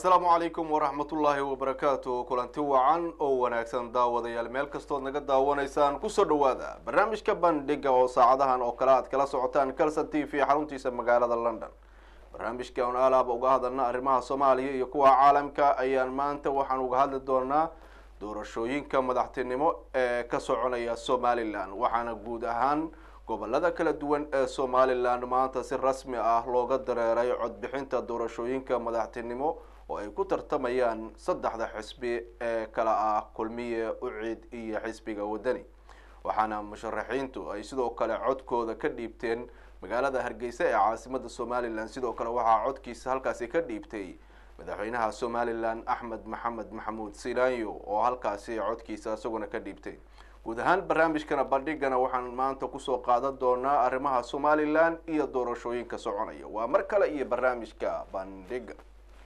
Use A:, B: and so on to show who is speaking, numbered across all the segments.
A: asalaamu calaykum waraxmatullaahi wabarakaatu kulanti wacan oo wanaagsan daawadayaal meel kastood naga daawanaysaan kusoo dhawaada barnaamijka bandhiga oo saacadahan oo kale aad kala socotaan calson t v xaruntiisa magaalada london barnaamijka on alaaba uga hadalna arrimaha soomaaliya iyo kuwa caalamka ayaan maanta waxaan uga hadli doonaa doorashooyinka madaxtinimo ee ka soconaya somalilan waxaana guud ahaan gobolada kala duwan ee somalilan maanta si rasmi ah looga dareeray codbixinta doorashooyinka madaxtinimo oo ay ku tartamayaan saddexda xisbi ee kala ah kulmiye ucid iyo xisbiga wadani waxaana musharaxiintu ay sidoo kale codkooda ka dhiibteen magaalada hargeysa ee caasimada somalilan sidoo kale waxaa codkiisa halkaasi ka dhiibtay madaxweynaha somalilan axmed maxamed maxamuud silaanyo oo halkaasi codkiisa isaguna ka dhiibtay guud ahaan barnaamijkana bandhigana waxaan maanta kusoo qaadan doonaa arrimaha somalilan iyo doorashooyinka soconaya waa mar kale iyo barnaamijka bandhiga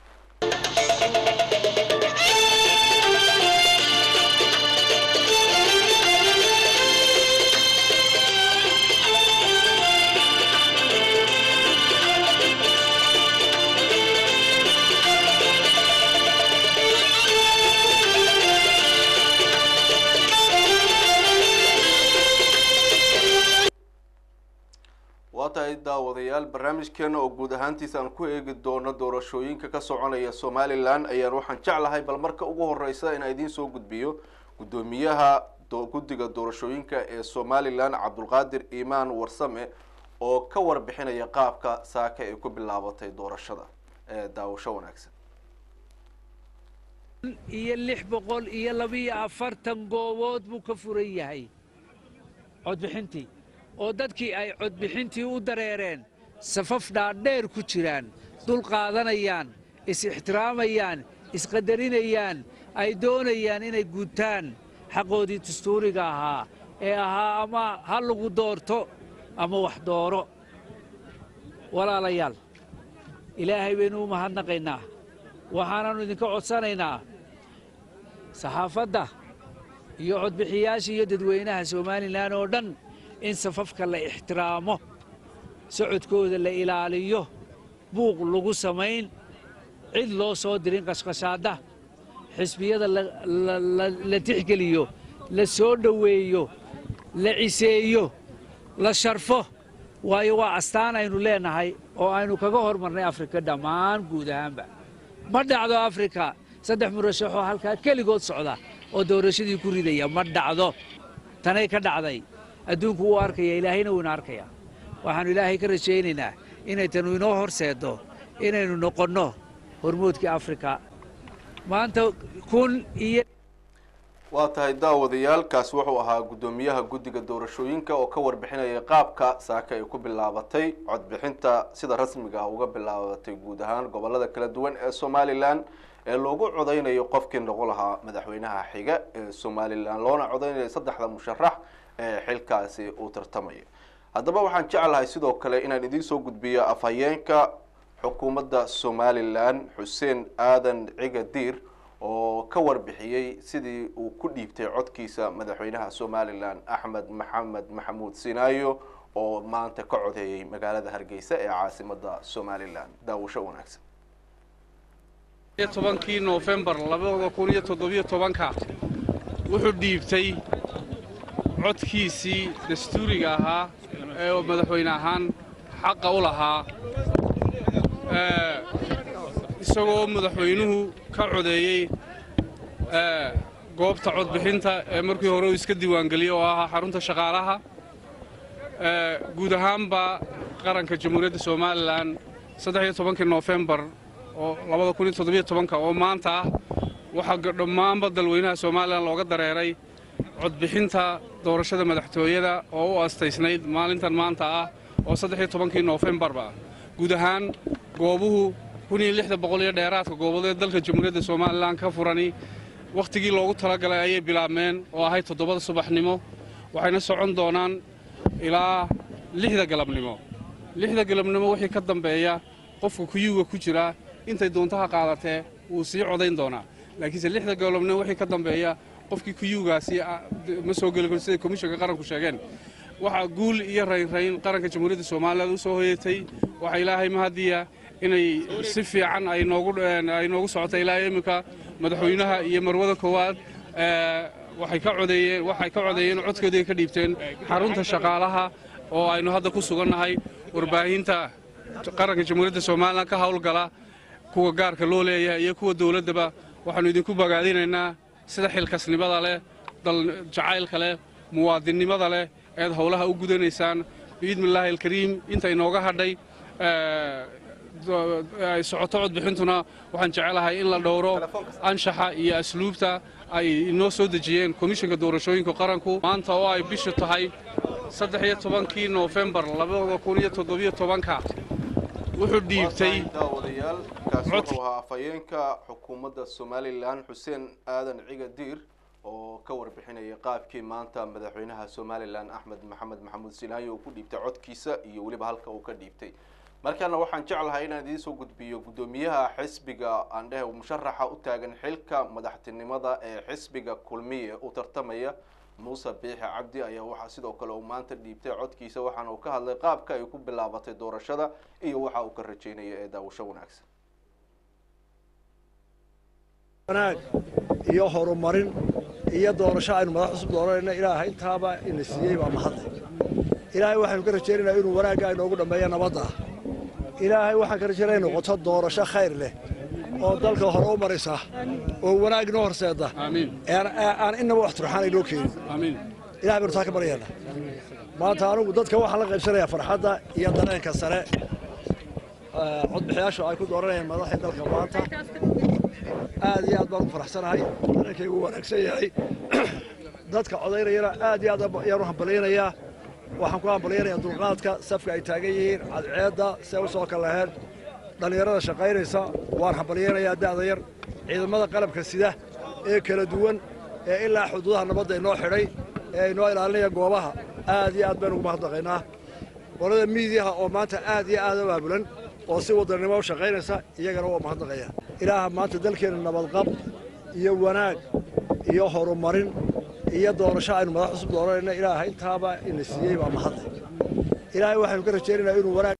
A: waa tahay daawadayaal barnaamijkeena oo guud ahaantiisa aan ku eegi doono doorashooyinka ka soconaya somalilan ayaan waxaan jeclahay bal marka ugu horeysa inaan idiin soo gudbiyo guddoomiyaha guddiga doorashooyinka ee somalilan cabdulqaadir iimaan warsame oo ka warbixinaya qaabka saaka ay ku bilaabatay doorashada ee daawasho wanaagsan
B: iyo lix boqol iyo labiyo afartan goobood buu ka furan yahay codbixintii oo dadkii ay codbixintii u dareereen safaf dhaadheer ku jiraan dul qaadanayaan is-ixtiraamayaan isqadarinayaan ay doonayaan inay guutaan xaqoodii dastuuriga ahaa ee ahaa ama ha lagu doorto ama wax dooro walaalayaal ilaahay baynu u mahadnaqaynaa waxaanaannu idinka codsanaynaa saxaafadda iyo codbixiyaasha iyo dadweynaha somalilan oo dhan in safafka la ixtiraamo socodkooda la ilaaliyo buuq lagu samayn cid loo soo dirin qashqashaadda xisbiyada la tixgeliyo la soo dhoweeyo la ciseeyo la sharfo waayo waa astaan aynu leenahay oo aynu kaga hormarnay afrika dhammaan guud ahaanba ma dhacdo afrika saddex murashaxoo halkaa keligood socda oo doorashadii ku ridaya ma dhacdo tanay ka dhacday adduunku wuu arkaya ilaahayna wuuna arkaya waxaannu ilaahay ka rajaynaynaa inay tanu inoo horseeddo inaynu noqonno hormoodkii afrika maanta kun iyo
A: waa tahay daawadayaal kaasi wuxuu ahaa guddoomiyaha guddiga doorashooyinka oo ka warbixinaya qaabka saaka ay ku bilaabatay codbixinta sida rasmiga ah uga bilaabatay guud ahaan gobolada kala duwan ee somalilan ee loogu codaynayo qofkii noqon lahaa madaxweynaha xiga ee somalilan loona codaynayo saddexda musharax ee xilkaasi uu tartamaya haddaba waxaan jeclahay sidoo kale inaan idiin soo gudbiyo afhayeenka xukuumadda somalilan xuseen aadan ciga diir oo ka warbixiyey sidii uu ku dhiibtay codkiisa madaxweynaha somalilan axmed maxamed maxamuud sinaayo oo maanta ka codeeyay magaalada hargeysa ee caasimada somalilan daawasho wanaagsan
C: tobankii noofembar labada kun iyo toddobiyo tobanka wuxuu dhiibtay codkiisii dastuuriga ahaa ee madaxweyne ahaan xaqa u lahaa isagoo madaxweynuhu ka codeeyey goobta codbixinta ee markii hore uu iska diiwaangeliyey oo ahaa xarunta shaqaalaha guud ahaanba qaranka jamhuuriyadda somalilan saddexiyo tobankii noofembar oo labada kun iyo toddobiyo tobanka oo maanta ah waxaa dhammaanba dalweynaha somalilan looga dareeray codbixinta doorashada madaxtooyada oo u astaysnayd maalintan maanta ah oo saddexiyo tobankii noofembarba ah guud ahaan goobuhu kun iyo lixda boqol iyo dheeraadka gooboodee dalka jamhuuriyadda somalilan ka furani wakhtigii loogu talagalay ayay bilaabmeen oo ahayd toddobada subaxnimo waxayna socon doonaan ilaa lixda galabnimo lixda galabnimo wixii ka dambeeya qofka kuyuuga ku jira intay doontaha qaadatee wuu sii codayn doonaa laakiinse lixda galabnimo wixii ka dambeeya qofkii kuyuugaasi ma soo geli karo siday komishanka qaranku sheegeen waxaa guul iyo raynrayn qaranka jamhuuriyadda somalilan u soo hoyatay waxaa ilaahay mahadiya inay si fiican ay noogu ay noogu socoto ilaa iminka madaxweynaha iyo marwada koowaad waxay ka codeeyeen waxay ka codeeyeen codkoodii ka dhiibteen xarunta shaqaalaha oo aynu hadda ku sugannahay warbaahinta qaranka jamhuuriyadda somalilan ka howlgala kuwa gaarka loo leeyahay iyo kuwa dowladdaba waxaannu idinku bogaadinaynaa sida xilkasnimada leh dal jacaylka leh muwaadinnimada leh eed howlaha u gudanaysaan biidnillaahi alkariim inta inooga hadhay ay socoto codbixintuna waxaan jecelahay in la dhowro anshaxa iyo asluubta ay inoo soo dejiyeen komishinka doorashooyinka qaranku maanta oo ay bishu tahay saddex iyo tobankii noofembar labada kun iyo toddobiyo tobanka wuxuu dhiibtay
A: daawadayaal kaasi wuxuu ahaa afhayeenka xukuumadda somalilan xuseen aadan ciga diir oo ka warbixinaya qaabkii maanta madaxweynaha somalilan axmed maxamed maxamuud silaayo uu ku dhiibtay codkiisa iyo weliba halka uu ka dhiibtay markaana waxaan jeclahay inaan idiin soo gudbiyo guddoomiyaha xisbiga aan dhehe musharaxa u taagan xilka madaxtinimada ee xisbiga kulmiye u tartamaya muuse biixi cabdi ayaa waxaa sidoo kale uu maanta dhiibtay codkiisa waxaana uu ka hadlay qaabka ay ku bilaabatay doorashada iyo waxa uu ka rajeynaya ee daawasho wanaagsan
D: wanaag iyo horumarin iyo doorasho aynu madax cusub dooranayna ilaaha intaaba ina siiyey baa mahadle ilaahay waxaynu ka rajaynaynaa inuu wanaagga aynoogu dhammeeyo nabadda ah ilaahay waxaan ka rajaynaya in noqoto doorasho khayr leh oo dalka hore u maraysa oo wanaag inoo horseeda
C: aamiin
D: aan innaba wax turxaan aynoo keenin
C: aamiin
D: ilahay baynu taa ka baryaynaa maanta anigu dadka waxaan la qaybsanayaa farxadda iyo dareenka sare codbixiyaashu ay ku dooranayaan madaxii dalka maanta aad iyo aad baan u faraxsanahay dareenkaygu wanaagsan yahay dadka codaynayana aad iyo aad ayaan u hambalyaynayaa waxaan ku hambalyaynayaa dulqaadka safka ay taagan yihiin cadceedda see u soo kalaheen dhallinyarada shaqaynaysa waan hambalyaynayaa da'da yar ciidamada qalabka sida ee kala duwan ee ilaa xuduudaha nabadda inoo xidhay ee inoo ilaalinaya goobaha aad iyo aad baynu ugu mahadnaqaynaa qolada miidiyaha oo maanta aad iyo aad u aabulan oo si wadannimo u shaqaynaysa iyagana waa mahadnaqaya ilaaha maanta dalkeenna nabadqab iyo wanaag iyo horumarin iyo doorasho aynu madax cusub dooranayna ilaaha intaaba ina siiyey baa mahadle ilaahay waxaynu ka rajaynaynaa inuu wanaag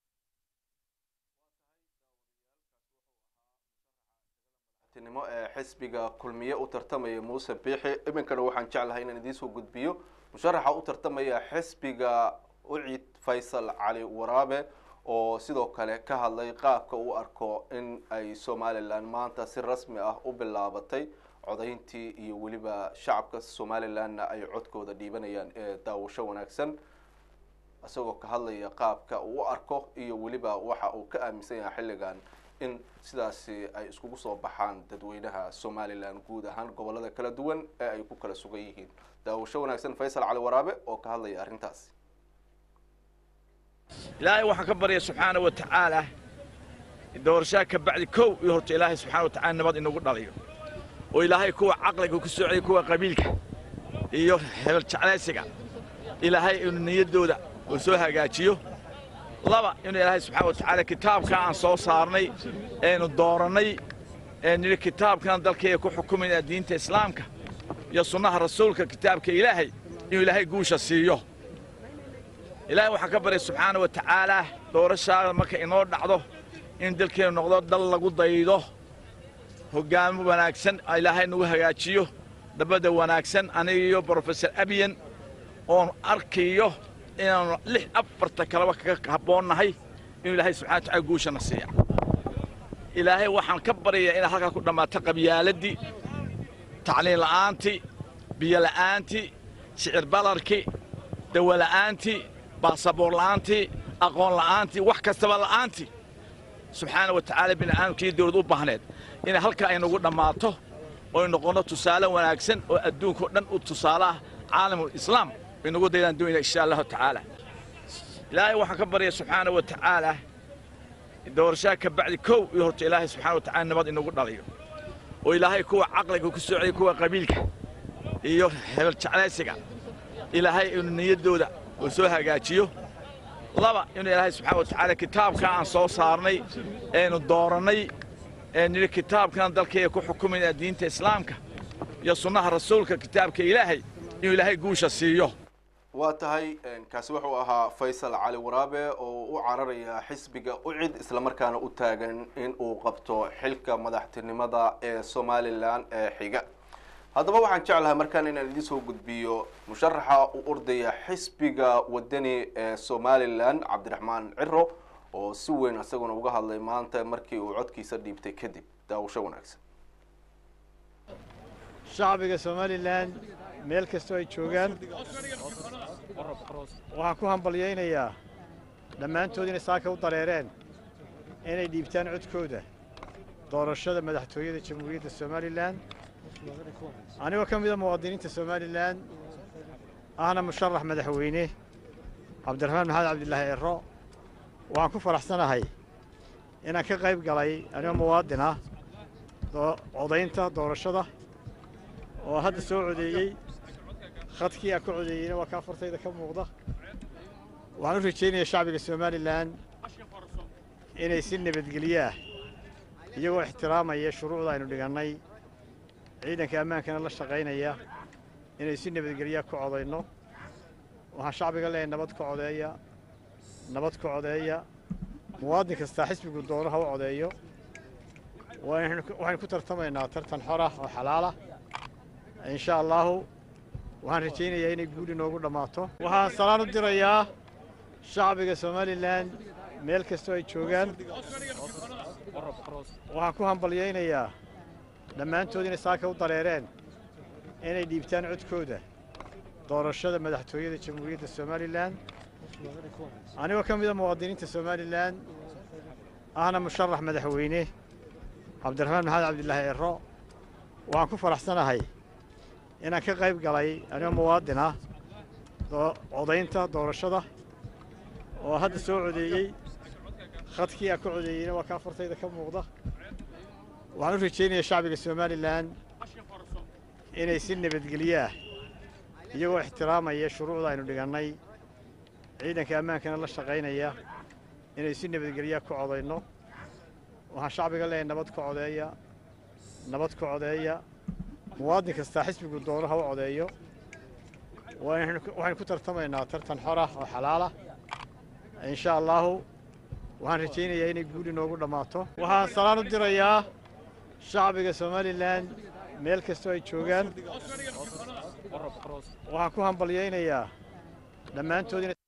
A: nimo ee xisbiga kulmiye u tartamaya muuse biixi iminkana waxaan jeclahay inaan idiin soo gudbiyo musharaxa u tartamaya xisbiga ucid faysal cali waraabe oo sidoo kale ka hadlay qaabka uu arko in ay somalilan maanta si rasmi ah u bilaabatay codayntii iyo weliba shacabka somalilanna ay codkooda dhiibanayaan ee daawasho wanaagsan isagoo ka hadlaya qaabka uu u arko iyo weliba waxa uu ka aaminsan yahay xilligan in sidaasi ay iskugu soo baxaan dadweynaha somalilan guud ahaan gobolada kala duwan ee ay ku kala sugan yihiin daawasho wanaagsan faysal cali waraabe oo ka hadlaya arrintaasi
E: ilaahay waxaan ka barya subxaana wa tacaala doorashaa ka bacdi kow iyo horta ilaahay subxana wa tacala nabad inagu dhaliyo oo ilaahay kuwa caqliga ku socday kuwa qabiilka iyo hebel jeclaysiga ilaahay inuu niyaddooda uu soo hagaajiyo laba inuu ilaahay subxana wa tacaala kitaabka aan soo saarnay eenu doorannay ee nidhi kitaabkan dalkayga ku xukumayna diinta islaamka iyo sunnaha rasuulka kitaabka ilaahay inuu ilaahay guusha siiyo ilaahay waxaan ka baryay subxaana wa tacaalaa doorashaada marka inoo dhacdo in dalkeennu noqdo dal lagu daydo hoggaamo wanaagsan ilaahay nagu hagaajiyo dabadda wanaagsan aniga iyo brofesor abiyan oon arkayo inaannu lix afarta kaleba kaga habboonnahay inuu ilaahay subxana wa tacala guushana siiya ilaahay waxaan ka baryayaa inay halkaa ku dhammaato qabyaaladii tacliin la'aantii biyo la'aantii shicir balarkii dawo la'aantii baasaboor la'aantii aqoon la'aantii wax kastaba la'aantii subxaana wa tacaala bini'aadamkii dawlad u baahneed inay halkaa aynagu dhammaato oy noqonno tusaale wanaagsan oo adduunkao dhan u tusaalaah caalamul islaam baynagu daydaan doonayna insha allahu tacaala ilaahay waxaan ka barya subxaana wa tacaala doorashaa ka bacdi kow iyo horta ilaahay subxana wa tacala nabad inagu dhaliyo oo ilaahay kuwa caqliga ku socday kuwa qabiilka iyo hebel jeclaysiga ilaahay inuu niyaddooda uu soo hagaajiyo laba inuu ilaahay subxana wa tacaala kitaabka aan soo saarnay eenu doorannay ee nidhi kitaabkan dalkayga ku xukumayna diinta islaamka iyo sunnaha rasuulka kitaabka ilaahay inuu ilaahay guusha siiyo
A: waa tahay kaasi wuxuu ahaa faysal cali waraabe oo u cararaya xisbiga ucid islamarkaana u taagan in uu qabto xilka madaxtinimada ee somalilan ee xiga haddaba waxaan jeclahay markaan inaan idin soo gudbiyo musharaxa u ordaya xisbiga wadani ee somalilan cabdiraxmaan ciro oo si weyn isaguna uga hadlay maanta markii uu codkiisa dhiibtay kadib daawasho wanaagsan
F: shacbiga somalilan meel kastoo ay joogaan waxaan ku hambalyaynayaa dhammaantood inay saaka u dareereen inay dhiibtaan codkooda doorashada madaxtooyada jamhuuriyadda somalilan anigoo ka mida muwaadiniinta somalilan ahna musharax madaxweyne cabdiraxmaan maxamed cabdilaahi ciro waxaan ku faraxsanahay inaan ka qayb galay anigoo muwaadin ah codaynta doorashada oo hadda soo codeeyey khadkii aan ka codeeyeyna waa ka afartayda ka muuqda waxaan u rajaynayaa shacbiga somalilan inay si nabadgelyo ah iyagoo ixtiraamaya shuruucda aynu dhigannay ciidanka ammaankana la shaqaynaya inay si nabadgelyaa ku codayno waxaan shacbiga leeyahay nabad ka codeeya nabad ka codeeya muwaadin kastaa xisbigu doono ha u codeeyo waxaynu ku tartamaynaa tartan xor ah oo xalaalah insha allaahu waxaan rajaynayaa inay guul inoogu dhammaato waxaan salaan u dirayaa shacbiga somalilan meel kastoo ay joogaan waxaan ku hambalyaynayaa dhammaantood inay saaka u dareereen inay dhiibtaan codkooda doorashada madaxtooyada jamhuuriyadda somalilan anigoo ka mida muwaadiniinta somalilan ahna musharax madaxweyne cabdiraxmaan maxamed cabdilaahi ciro waxaan ku faraxsanahay inaan ka qayb galay anigoo muwaadin ah codaynta doorashada oo hadda soo codeeyey khadkii aan ka codeeyeyna waa ka afartayda ka muuqda waxaan u rajaynayaa shacbiga somalilan inay si nabadgelyo ah iyagoo ixtiraamaya shuruucda aynu dhigannay ciidanka ammaankana la shaqaynaya inay si nabadgelyaa ku codayno waxaan shacbiga leeyahay nabad ka codeeya nabad ka codeeya muwaadin kastaa xisbigu doono ha u codeeyo waxaynu ku tartamaynaa tartan xor ah oo xalaalah insha allaahu waxaan rajaynayaa inay guul inoogu dhammaato waxaan salaan u dirayaa shacbiga somalilan meel kastoo ay joogaan waxaan ku hambalyaynayaa dhammaantood inay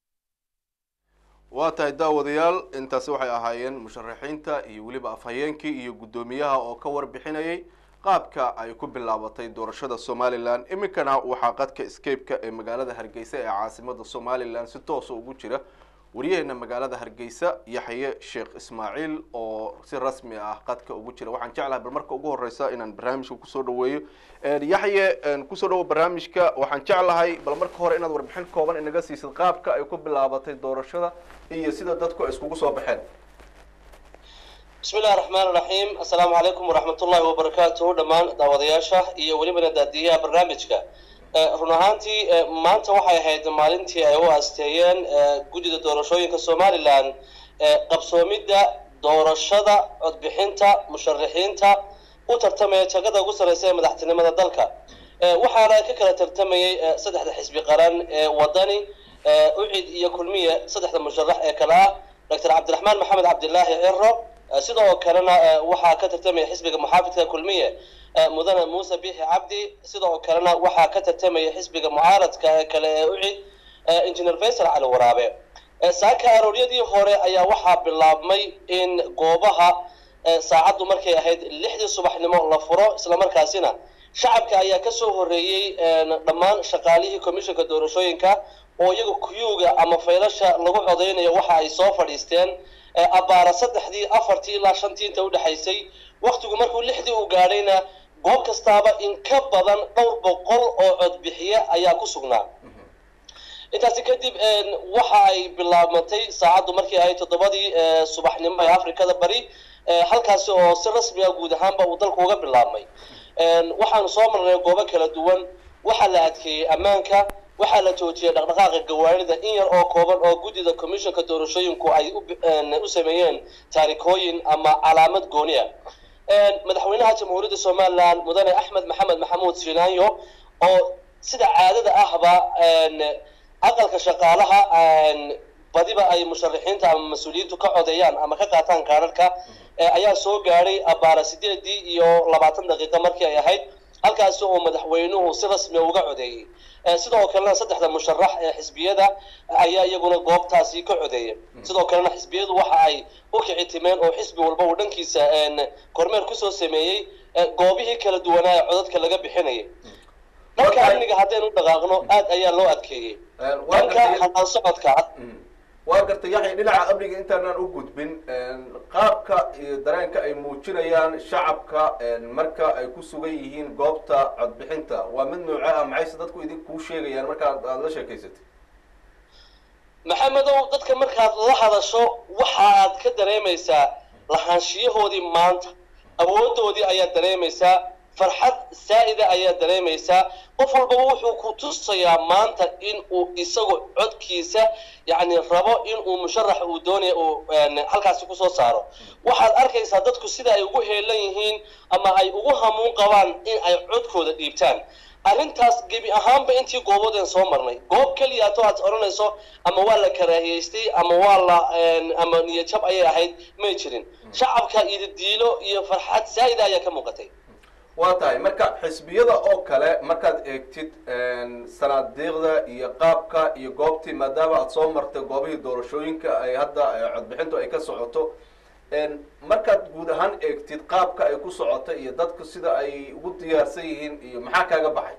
A: waa tahay daawadayaal intaasi waxay ahaayeen musharaxiinta iyo weliba afhayeenkii iyo guddoomiyaha oo ka warbixinayay qaabka ay ku bilaabatay doorashada somalilan iminkana waxaa qadka scape-ka ee magaalada hargeysa ee caasimada somalilan si toosa ugu jira waryaheena magaalada hargeysa yaxye sheekh ismaaciil oo si rasmi ah qadka ugu jira waxaan jeclahay bal marka ugu horeysa inaan barnaamijka kusoo dhaweeyo yaxye kusoo dhawo barnaamijka waxaan jeclahay bal marka hore inaad warbixin kooban inaga siisid qaabka ay ku bilaabatay doorashada iyo sida dadku ay iskugu soo baxeen
G: bismi illahi raxmaan iraxiim assalaamu calaykum waraxmat ullahi wabarakaatuhu dhammaan daawadayaasha iyo welibana daadiyaha barnaamijka run ahaantii maanta waxay ahayd maalintii ay u aasteeyeen guddida doorashooyinka somalilan qabsoomidda doorashada codbixinta musharaxiinta u tartamaya jagada ugu sarreysa ee madaxtinimada dalka waxaana ka kala tartamayay saddexda xisbi qaran ee wadani ucid iyo kulmiye saddexda musharax ee kale ah doctor cabdiraxmaan maxamed cabdilaahi ciro sidoo kalena waxaa ka tartamaya xisbiga muxaafidka kulmiye mudane muuse bixi cabdi sidoo kalena waxaa ka tartamaya xisbiga mucaaradka ee kale ee ucid engineer faysal cali waraabe saaka arooryadii hore ayaa waxaa bilaabmay in goobaha saacaddu markay ahayd lixdii subaxnimo la furo islamarkaasina shacabka ayaa kasoo horeeyey dhammaan shaqaalihii commissionka doorashooyinka oo iyaga kuyuuga ama faylasha lagu codaynayo waxa ay soo fadhiisteen abbaara saddexdii afartii ilaa shantii inta udhexaysay waktigu markuu lixdii u gaadhayna goob kastaaba in ka badan dhowr boqol oo codbixiye ayaa ku sugnaa intaasi kadib waxa ay bilaabmatay saacaddu markii ahayd toddobadii subaxnimo ee afrikada bari halkaasi oo si rasmi ah guud ahaanba uu dalku uga bilaabmay waxaanu soo marnay goobo kala duwan waxaa la adkeeyey ammaanka waxaa la joojiyay dhaqdhaqaaqa gawaarida in yar oo kooban oo guddida commissionka doorashooyinku ay u sameeyeen taarikooyin ama calaamad gooni ah madaxweynaha jamhuuriyadda somalilan mudane axmed maxamed maxamuud shiinaanyo oo sida caadada ahba aqalka shaqaalaha badiba ay musharaxiinta ama mas-uuliyiintu ka codeeyaan ama ka qaataan kaadharhka ayaa soo gaadhay abaara sideedii iyo labaatan daqiiqa markii ay ahayd halkaasi oo madaxweynuhu si rasmi uga codeeyey sidoo kalena saddexda musharax ee xisbiyada ayaa iyaguna goobtaasi ka codeeyay sidoo kalena xisbiyadu waxa ay u kici timeen oo xisbi walba uu dhankiisa kormeer kusoo sameeyey goobihii kala duwanaa ee codadka laga bixinayay dhanka amniga haddaynu dhaqaaqno aad ayaa loo adkeeyey dhanka halaan socodka
A: waa gartay yaxya dhinaca amniga intaanaan u gudbin qaabka iyo dareenka ay muujinayaan shacabka marka ay ku sugan yihiin goobta codbixinta waa mid nooce ah maxayse dadku idin kuu sheegayaan markaad aada la sheekaysatay
G: maxamedow dadka markaad la hadasho waxaad ka dareemaysaa lahaanshiyahoodii maanta awoodoodii ayaad dareemaysaa farxad saa'ida ayaad dareemaysaa qof walbaba wuxuu ku tusayaa maanta in uu isagu codkiisa yacni rabo in uu musharax uu doonaya uu halkaasi kusoo saaro waxaad arkaysaa dadku sida ay ugu heelan yihiin ama ay ugu hamuun qabaan in ay codkooda dhiibtaan arrintaas gebi ahaanba intii gooboodeen soo marnay goob keliyaato aad odhanayso ama waa la karaahiyaystay ama waa la ama niyadjab ayay ahayd may jirin shacabka ididiilo iyo farxad saa'ida ayaa ka muuqatay
A: waa tahay marka xisbiyada oo kale markaad eegtid sanaadiiqda iyo qaabka iyo goobtii maadaama aada soo martay goobihii doorashooyinka ay hadda codbixintu ay ka socoto markaad guud ahaan eegtid qaabka ay ku socota iyo dadku sida ay ugu diyaarsan yihiin iyo maxaa kaaga baxay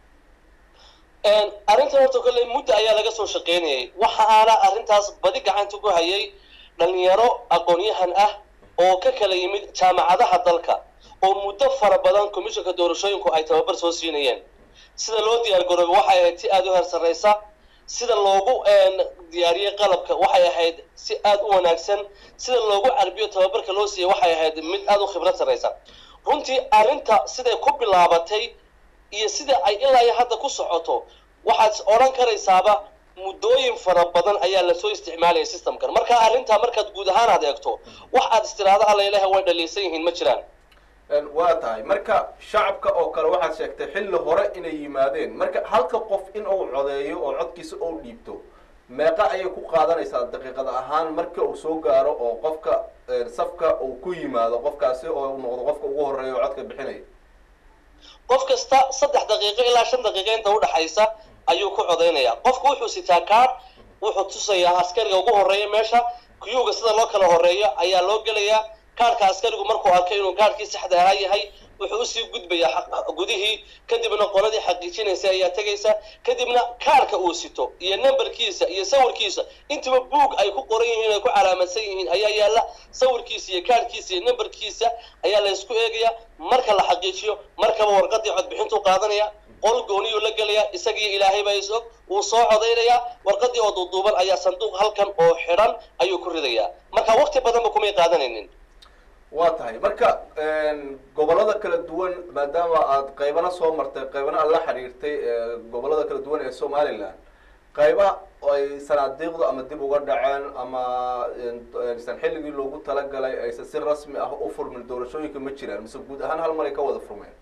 G: arrintan horta kolley muddo ayaa laga soo shaqaynayay waxa aana arrintaas badi gacanta ku hayay dhalinyaro aqoon-yahan ah oo ka kala yimid jaamacadaha dalka oo muddo fara badan commissionka doorashooyinku ay tababar soo siinayeen sida loo diyaar garoobay waxay ahayd si aada u heer sarraysa sida loogu diyaariyey qalabka waxay ahayd si aada u wanaagsan sida loogu carbiyo tababarka loo siiyey waxay ahayd mid aada u khibrad sarraysa runtii arrinta siday ku bilaabatay iyo sida ay ilaa iyo hadda ku socoto waxaad odhan karaysaaba muddooyin fara badan ayaa lasoo isticmaalaya systemkan marka arrintaa markaad guud ahaan aad eegto wax aad istiraado alla ilaah way dhaliilsan yihiin ma jiraan
A: waa tahay marka shacabka oo kale waxaad sheegtay xilli hore inay yimaadeen marka halka qof in uu codeeyo oo codkiisa ou dhiibto meeqa ayay ku qaadanaysaa daqiiqada ahaan marka uu soo gaaro oo qofka safka uu ku yimaado qofkaasi oo uu noqdo qofka ugu horeeya oo codka bixinaya
G: qof kasta saddex daqiiqo ilaa shan daqiiqo inta udhaxaysa ayuu ku codaynayaa qofku wuxuu sitaa kaadh wuxuu tusayaa askariga ugu horeeya meesha kuyuuga sida loo kala horeeyo ayaa loo gelayaa kaarhka askarigu markuu arkay inuu kaarhkii saxda ahaa yahay wuxuu usii gudbayaa gudihii kadibna qoladii xaqiijinaysa ayaa tegaysa kadibna kaarhka uu sito iyo numberkiisa iyo sawirkiisa intaba buug ay ku qoran yihiin ay ku calaamadsan yihiin ayaa yaalla sawirkiisa iyo kaarhkiisa iyo numberkiisa ayaa la isku eegaya marka la xaqiijiyo markaba warqadii codbixintuu qaadanaya qol gooniyuu la gelayaa isagiyo ilaahay baa is og wuu soo codaynayaa warqadii oo duuduuban ayaa sanduuq halkan oo xidhan ayuu ku ridayaa marka waqti badanba kumay qaadanaynin
A: waa tahay marka gobolada kala duwan maadaama aad qaybana soo martay qaybana aad la xiriirtay gobolada kala duwan ee somaliland qayba ay sanaadiiqdu ama dib uga dhaceen ama san xilligii loogu talagalay aysan si rasmi ah u furmin doorashooyinka ma jiraan mise guud ahaan hal mar ay ka wada furmeen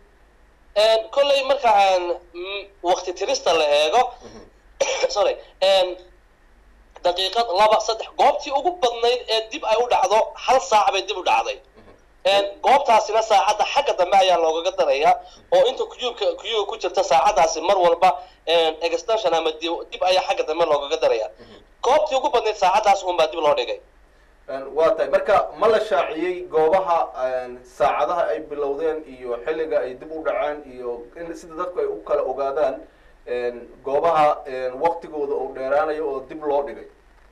G: kolley marka wakti tirista la eego sorry daqiiqad laba saddex goobtii ugu badnayd ee dib ay u dhacdo hal saac bay dib u dhacday goobtaasina saacadda xagga dambe ayaa loogaga darayaa oo inta kuyuubka kuyuuga ku jirta saacadaasi mar walba extension ama dib ayaa xagga dambe loogaga daraya goobtii ugu badnayd saacadaas unbaa dib loo dhigay
A: waa tahay marka ma la shaaciyey goobaha saacadaha ay bilowdeen iyo xilliga ay dib u dhaceen iyo in sida dadku ay u kala ogaadaan goobaha waktigooda uu dheeraanayo oo dib loo dhigay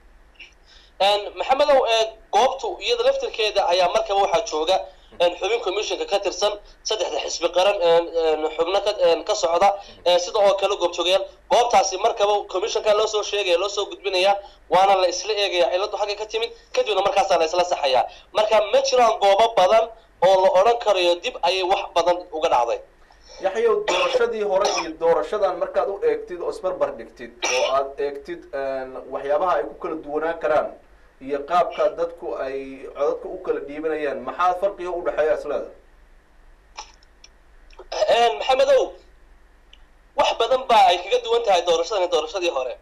G: maxamedow goobtu iyada laftirkeeda ayaa markaba waxaa jooga xubin commissionka ka tirsan saddexda xisbi qaran xubno ka socda sida oo kale goobjoogayaal goobtaasi markaba commissionka loo soo sheegaya loo soo gudbinaya waana la isla eegaya ciladu xagga ka timid kadibna markaasaa la isla saxayaa marka ma jiraan goobo badan oo la odhan karayo dib ayay wax badan uga dhacday
A: yaxyow doorashadii hore iyo doorashadan markaad u eegtid oo isbarbar dhigtid oo aad eegtid waxyaabaha ay ku kala duwanaan karaan iyo qaabka dadku ay codadka u kala dhiibanayaan maxaa farqiga u dhexeeya isleeda
G: maxamedow wax badan baa ay kaga duwan tahay doorashadan doorashadii hore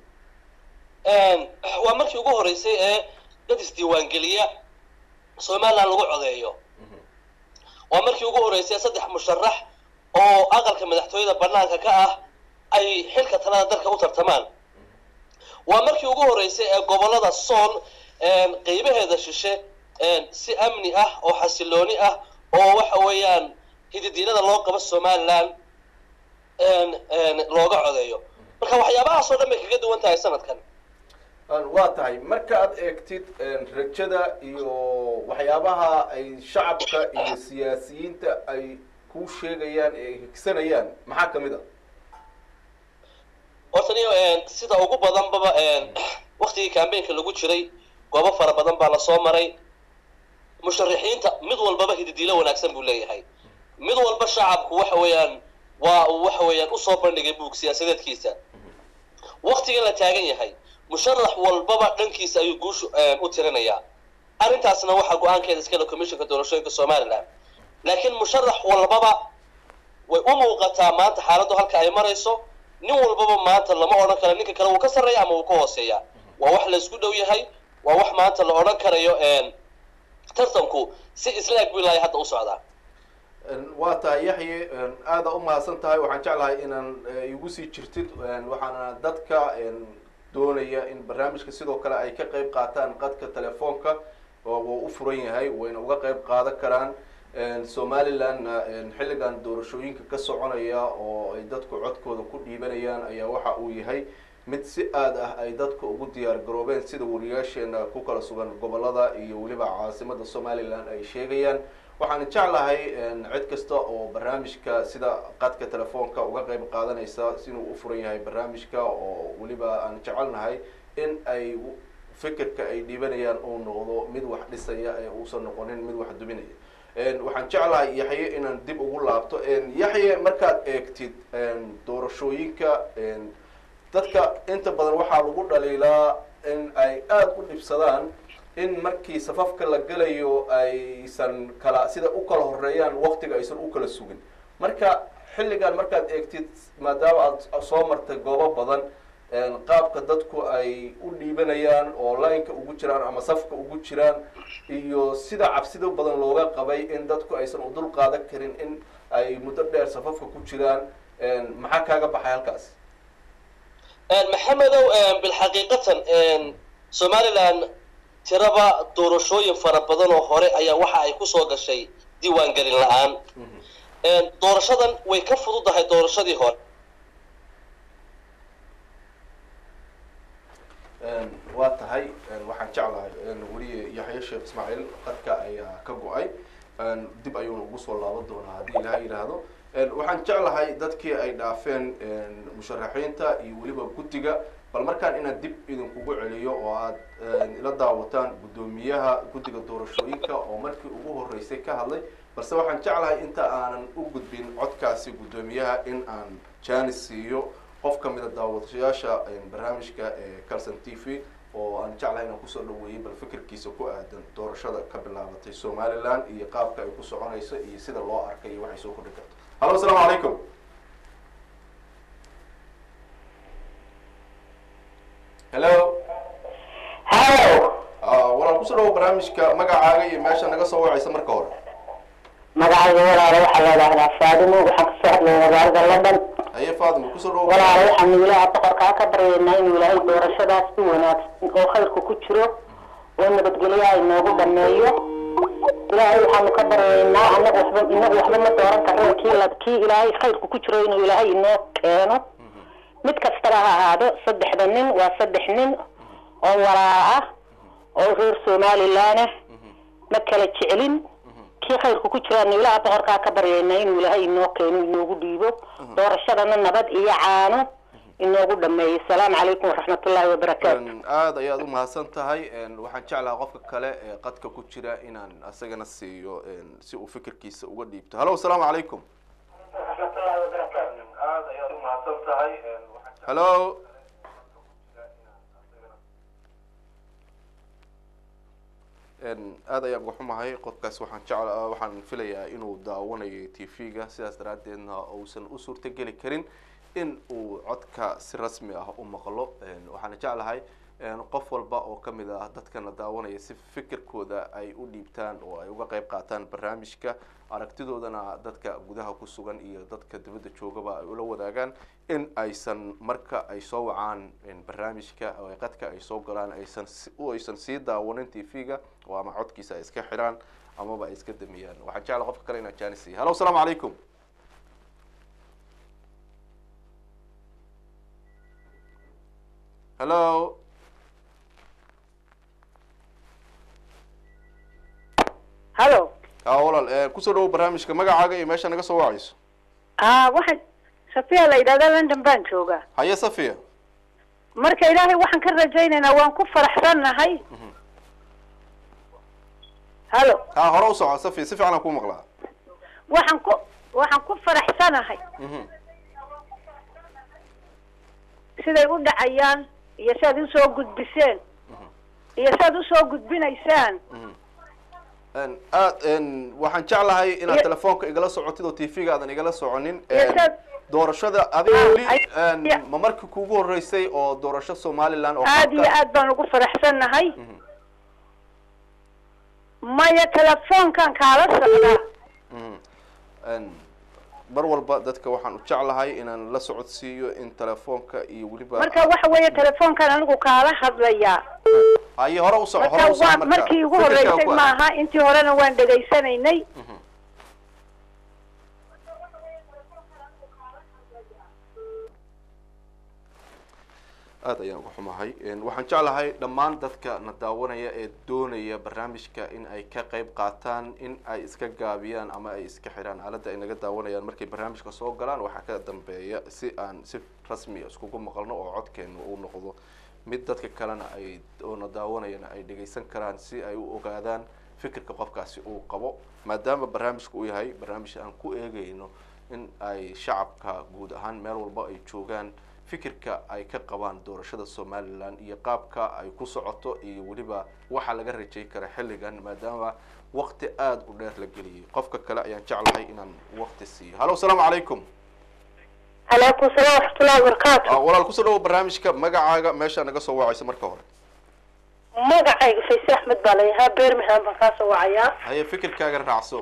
G: waa markii ugu horeysay ee dad isdiiwaangeliya somaliland lagu codeeyo waa markii ugu horeysay saddex musharax oo aqalka madaxtooyada banaanka ka ah ay xilka talada dalka u tartamaan waa markii ugu horeysay ee gobolada sool qeybaheeda shishe si amni ah oo xasilooni ah oo waxa weeyaan hididiinada loo qabo somaliland looga codeeyo marka waxyaabahaas oo dhan bay kaga duwan tahay sanadkan
A: waa tahay marka aad eegtid rajada iyo waxyaabaha ay shacabka iyo siyaasiyiinta ay kuu sheegayaan ee ay higsanayaan maxaa kamid a
G: horta niyo sida ugu badanbaba waktigii cambaynka lagu jiray goobo fara badan baa lasoo maray musharaxiinta mid walbaba hididiilo wanaagsan buu leeyahay mid walba shacabku waxa weeyaan waa uu waxa weeyaan usoo bandhigay buug siyaasadeedkiisa waktigan la taagan yahay musharax walbaba dhankiisa ayuu guushu u tirinayaa arrintaasna waxaa go-aankeeda iskale commissionka doorashooyinka somaliland laakiin musharax walbaba way u muuqataa maanta xaaladdu halka ay marayso nin walbaba maanta lama odhan karo ninka kale wuu ka sarreeya ama wuu ka hooseeya waa wax la isku dhow yahay waa wax maanta la odhan karayo tartanku si islaag buu ilaahay hadda u socdaa
A: waa tahay yaxye aada u mahadsan tahay waxaan jeclahay inaan igu sii jirtid waxaana dadka doonaya in barnaamijka sidoo kale ay ka qayb qaataan qadka telefoonka oo wuu u furan yahay wayna uga qayb qaadan karaan somalilandna xilligan doorashooyinka ka soconaya oo ay dadku codkooda ku dhiibanayaan ayaa waxa uu yahay mid si aad ah ay dadka ugu diyaar garoobeen sida wariyaasheena ku kala sugan gobolada iyo weliba caasimada somaliland ay sheegayaan waxaan jeclahay cid kasta oo barnaamijka sida qadka telefoonka uga qayb qaadanaysa inuu u furan yahay barnaamijka oo weliba aan jecelnahay in ay fikirka ay dhiibanayaan uu noqdo mid wax dhisaya ee uusan noqonin mid wax duminaya waxaan jeclahay yaxye inaan dib ugu laabto yaxye markaad eegtid doorashooyinka dadka inta badan waxaa lagu dhaliilaa in ay aada u dhibsadaan in markii safafka la gelayo aysan kala sida u kala horeeyaan waktiga aysan u kala sugin marka xilligan markaad eegtid maadaama aad soo martay goobo badan qaabka dadku ay u dhiibanayaan oo lineka ugu jiraan ama safka ugu jiraan iyo sida cabsida badan looga qabay in dadku aysan u dul qaadan karin in ay muddo dheer safafka ku jiraan maxaa kaaga baxay halkaas
G: maxamedow bilxaqiiqatan somaliland tiraba doorashooyin fara badan oo hore ayaa waxa ay kusoo gashay diiwaangelin la-aan doorashadan way ka fududahay doorashadii hore
A: waa tahay waxaan jeclahay weliye yaxye sheekh ismaaciil qadka ayaa ka go-ay dib ayuuna ugu soo laaban doonaa haddii ilaha yidhaahdo waxaan jeclahay dadkii ay dhaafeen musharaxiinta iyo weliba guddiga bal markaan inaan dib idinkugu celiyo oo aad ila daawataan guddoomiyaha guddiga doorashooyinka oo markii ugu horeysay ka hadlay balse waxaan jeclahay inta aanan u gudbin codkaasi guddoomiyaha in aan janis siiyo qof ka mida daawadayaasha barnaamijka ee calson t v oo aan jeclahay inaan kusoo dhaweeyey bal fikirkiisa ku aadan doorashada ka bilaabatay somaliland iyo qaabka ay ku soconayso iyo sida loo arkay iyo waxay soo kordhi karto hallo asalaamu calaykum hello
H: hallo
A: walaan kusoo dhawo barnaamijka magacaaga iyo meesha naga soo wacaysa marka hore
H: magacayga walaalo waxaa la idhaahdaa faadimo waxaan kasoo hadlaya magaalada london
A: haye faadimo kusoo dhawo
H: walaalo waxaanu ilaaha boqorkaa ka baryaynaa inuu ilaahay doorashadaas si wanaagsan oo khayrku ku jiro oo nabadgelyo ay noogu dhameeyo ilaahay waxaanu ka baryaynaa anagu waxba inagu waxba ma dooran karno kii la kii ilaahay khayrku ku jiro inuu ilaahay inoo keeno mid kastaba ha ahaado saddexda nin waa saddex nin oo walaa ah oo reer somaliland ah ma kala jeclin kii khayrku ku jiraanu ilaaha boqorkaa ka baryaynaa inuu ilaahay inoo keeno inoogu dhiibo doorashadana nabad iyo caano inoogu dhameeyo asalaamu calaykum waraxmatullaahi wabarakaatu
A: aada ayaad u mahadsan tahay waxaan jeclaha qofka kale ee qadka ku jira inaan asagana siiyo si uu fikirkiisa uga dhiibto hallo asalaamu calaykum hallo aada ayaan uga xumahay qodkaas waxaan jecla waxaan filayaa inuu daawanayay t v-ga sidaas daraaddeedna uusan u suurtogeli karin in uu codka si rasmi ah u maqlo waxaana jeclahay qof walba oo kamid ah dadkana daawanaya si fikirkooda ay u dhiibtaan oo ay uga qeyb qaataan barnaamijka aragtidoodana dadka gudaha ku sugan iyo dadka dibadda joogaba ay ula wadaagaan in aysan marka ay soo wacaan barnaamijka oo qadka ay soo galaan aysan aysan sii daawanin t v-ga oo ama codkiisa ay iska xidhaan amaba ay iska damiyaan waxaan jecla qofka kale inaan jaanis siiya hallo asalaamu calaykum hallo
I: halo
A: a walaal kusoo dhawo barnaamijka magacaaga iyo meesha naga soo wacayso
I: a waxaan safiya la yidhahdaa london baan joogaa
A: haye safiya
I: marka ilaahay waxaan ka rajaynaynaa waan ku faraxsannahay halo
A: ha hore u soco safiya si fiican aan ku maqlaa
I: waxaan ku waxaan ku faraxsanahay siday u dhacayaan iyo si aad usoo gudbiseen iyo si aad usoo gudbinaysaan
A: aad waxaan jeclahay inaad telefoonka igala socotid oo t v-ga aadan igala soconin doorashada adiga weli ma markii kugu horeysay oo doorasho somaliland oo
I: aad iyo aad baan ugu faraxsannahay maya telefoonkan kaala socdaa
A: mar walba dadka waxaan u jeclahay inaan la socodsiiyo in telefoonka iyo weliba
I: marka waxa weeye telefoonkan anigu kaala hadlayaa
A: haye hore u soco
I: marka
A: hore u soco
I: waa
A: marka
I: markii igu
A: Fikirkaaga
I: horeysay
A: ku aad.
I: maaha intii horena waan dhegaysanaynay
A: aad ayaan uga xumahay waxaan jeclahay dhammaan dadka na daawanaya ee doonaya barnaamijka in ay ka qayb qaataan in ay iska gaabiyaan ama ay iska xidhaan aaladda ay naga daawanayaan markay barnaamijka soo galaan waxaa ka dambeeya si aan si rasmiya iskugu maqalno oo codkeenu uu noqdo mid dadka kalena ay oo na daawanayana ay dhegaysan karaan si ay u ogaadaan fikirka qofkaasi uu qabo maadaama barnaamijku uu yahay barnaamij aan ku eegayno in ay shacabka guud ahaan meel walba ay joogaan fikirka ay ka qabaan doorashada somaliland iyo qaabka ay ku socoto iyo weliba waxa laga rajay kara xilligan maadaama waqti aada u dheer la geliyay qofka kale ayaan jeclahay inaan waqti siiyo hallo asalaamu calaykum
I: calaykum salaam waraxmatullahi wabarakaatu
A: Ah, walaal kusoo dhawo barnaamijka magacaaga meesha naga soo wacayso marka hore
I: magacayga fayse axmed baa layahaa birmingham baan kaasoo wacayaa
A: haye fikirkaaga raacso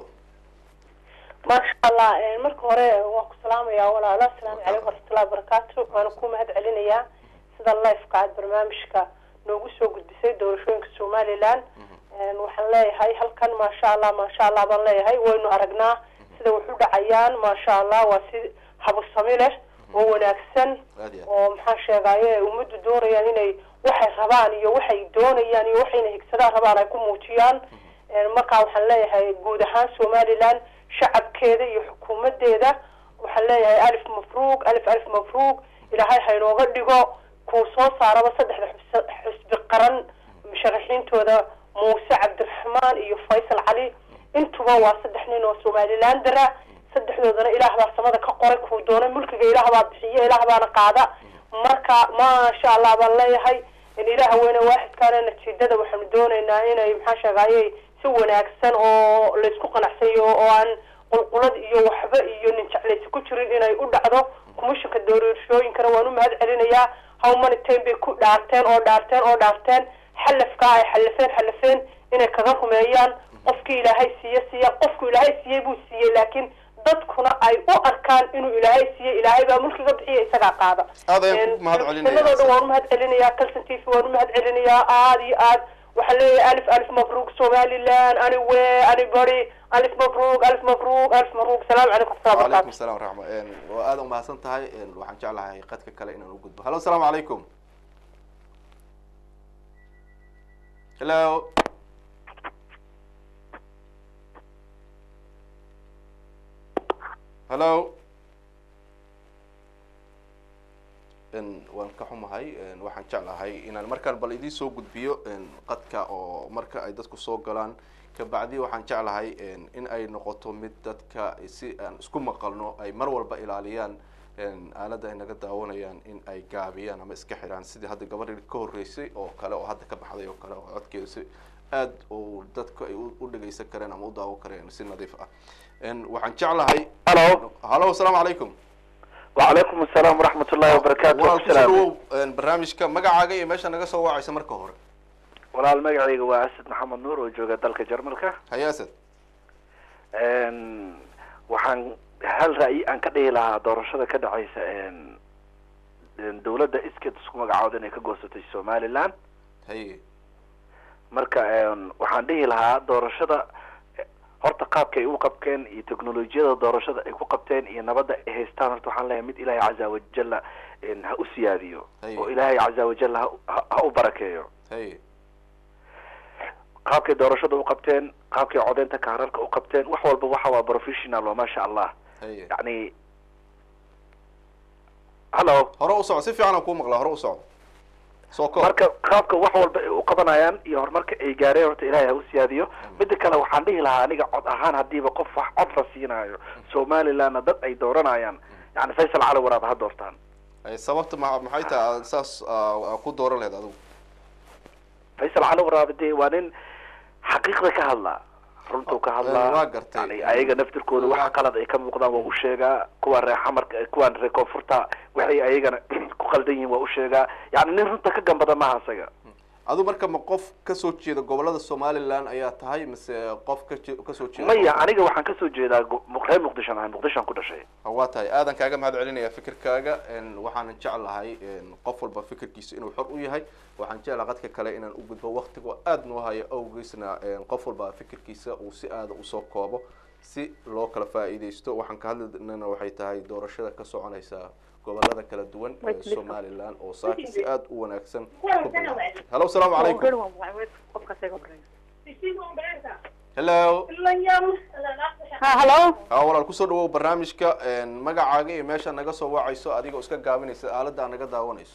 I: maasha allah marka hore waan ku salaamayaa walaalo asalaamu calaykum waraxmatullahi wabarakaatu waana ku mahad celinayaa sida lifeka aad barnaamijka noogu soo gudbisay doorashooyinka somaliland waxaan leeyahay halkan maasha allah maasha allah baan leeyahay waynu aragnaa sida wax u dhacayaan maasha allah waa si habusami leh oo wanaagsan
A: aad iyo aad
I: oo maxaa sheegaye ummaddu doonayaan inay waxay rabaan iyo waxay doonayaan iyo waxayna higsadaan rabaan ay ku muujiyaan markaa waxaan leeyahay guud ahaan somaliland shacabkeeda iyo xukuumadeeda waxaan leeyahay alif mafruuq alif alif mafruuq ilaahay haynooga dhigo kuu soo saaraba saddexda xus- xusbi qaran musharaxiintooda muuse cabdiraxmaan iyo faysal cali intuba waa saddex nin oo somalilandera saddexdoodana ilaah baa samada ka qoray kuu doona mulkiga ilaah baa bixiya ilaah baana qaada marka maasha allah baan leeyahay in ilaah weyne waaxidkaana natiijada waxaanu doonaynaa inay maxaa sheegaye si wanaagsan oo laysku qanacsayo oo aan qulqulad iyo waxba iyo nin jeclaysi ku jirin inay u dhacdo kumishanka doorashooyinkana waan u mahad celinayaa how many time bay ku dhaarteen oo dhaarteen oo dhaarteen xalafkaa ay xalafeen xalafeen inay kaga rumeeyaan qofkii ilaahay siiye siiya qofku ilaahay siiyey buu siiyey laakiin dadkuna ay u arkaan inuu ilaahay siiyey ilaahay baa mulkiga bixiya isagaa qaada
A: Aad ayaan ku mahad celinayaa.
I: Sanadoo dhan waan u mahad celinayaa calson t v waan u mahad celinayaa aada iyo aad waxaan leeyahay alif alif mabruuk somaliland ani we ani bari alif mabruuk alif mabruuk alif mabruuk salaamu calaykum waraxmatullahi
A: وعليكم
I: wabarakaatu
A: السلام ورحمة waa aad umahadsan tahay waxaan jeclahay qadka kale inaan u gudbo hallo asalaamu calaykum hello hello n waan ka xumahay n waxaan jeclahay inaan markaan bal idiin soo gudbiyo n qadka oo marka ay dadku soo galaan kabacdi waxaan jeclahay n in ay noqoto mid dadka si aan isku maqalno ay mar walba ilaaliyaan n aaladda ay naga daawanayaan in ay gaabiyaan ama iska xidhaan sidii hadda gabadhii ka horreysay oo kale oo hadda ka baxday oo kale oo codkeedu si aad oo dadku ay u u dhegeysan kareen ama u daawan kareen si nadiif ah n waxaan jeclahay
J: Hello.
A: hallo asalaamu calaykum
J: وعليكم السلام ورحمة الله وبركاته
A: walaal kusoo
J: السلام
A: dhawow barnaamijka magacaaga iyo meesha naga soo wacaysa marka hore
J: walaal magacayga waa asad maxamed nuur oo jooga dalka jarmalka
A: haye asad
J: Een, waxaan hal ra'yi aan ka dhihi lahaa doorashada ka dhacaysa een, een, dowladda iskeed isku magacooda inay ka goosatay somaliland
A: haye
J: marka een, waxaan dhihi lahaa doorashada eh, horta qaabka ay u qabkeen iyo teknolojiyada doorashada ay ku qabteen iyo nabadda ay haystaan horta waxaan leeyahay mid ilaahay caza wajalla een, ha u siyaadiyo
A: Haye.
J: oo ilaahay caza wajalla ha, ha- ha u barakeeyo
A: haye
J: qaabkay doorashada u qabteen qaabkay codeynta kaararka u qabteen wax walba waxa waa professional oo maasha allah
A: haye
J: yani hallo
A: hore u soco si fiican aan kuu maqlaa hore u soco soo koob
J: marka qaabka wax walba ay u qabanayaan iyo horumarka ay gaareen horta ilaahay ha u siyaadiyo mida kale waxaan dhihi lahaa aniga cod ahaan hadiiba qof wax cod la siinayo somalilandna dad ay dooranayaan yani faysal cali waraab ha doortaan
A: Haye, sababta ma maxay tahay aad saas aa ku dooran lahayd adigu
J: faysal cali waraab dee waa nin xaqiiqda ka hadlaa runtuu ka hadlaa
A: waa gartay.
J: yani ayaga naftirkooda waxa qalad ay ka muuqdaan waa u sheegaa kuwa reer xamarka kuwaan reer koonfurta waxay ayagana ku qaldan yihiin waa u sheegaa yani nin runta ka gambada maaha isaga
A: adigu marka ma qof kasoo jeeda gobolada somaliland ayaa tahay mise qof ka je- kasoo jeeda
J: maya aniga waxaan kasoo jeedaa gu- mu- reer muqdishoan ahay muqdishoan ku dhashay
A: waa tahay aadan kaaga mahad celinaya fikirkaaga een, waxaanan jeclahay een, qof walba fikirkiisa inuu xor u yahay waxaan jeclahay qadka kale inaan u gudbo waktiga aada noo haya awgeysna een, qof walba fikirkiisa uu si aada usoo koobo si loo kala faa'iidaysto waxaan ka hadlinana waxay tahay doorashada ka soconaysa gobolada kala duwan ee somaliland oo saaki si aada u wanaagsan ku bilaabatay hallo asalaamu calaykum hello
H: halo
A: haa walaal kusoo dhawow barnaamijka een, magacaaga iyo meesha naga soo wacayso adigoo iska gaabinaysa aaladda aad naga daawanayso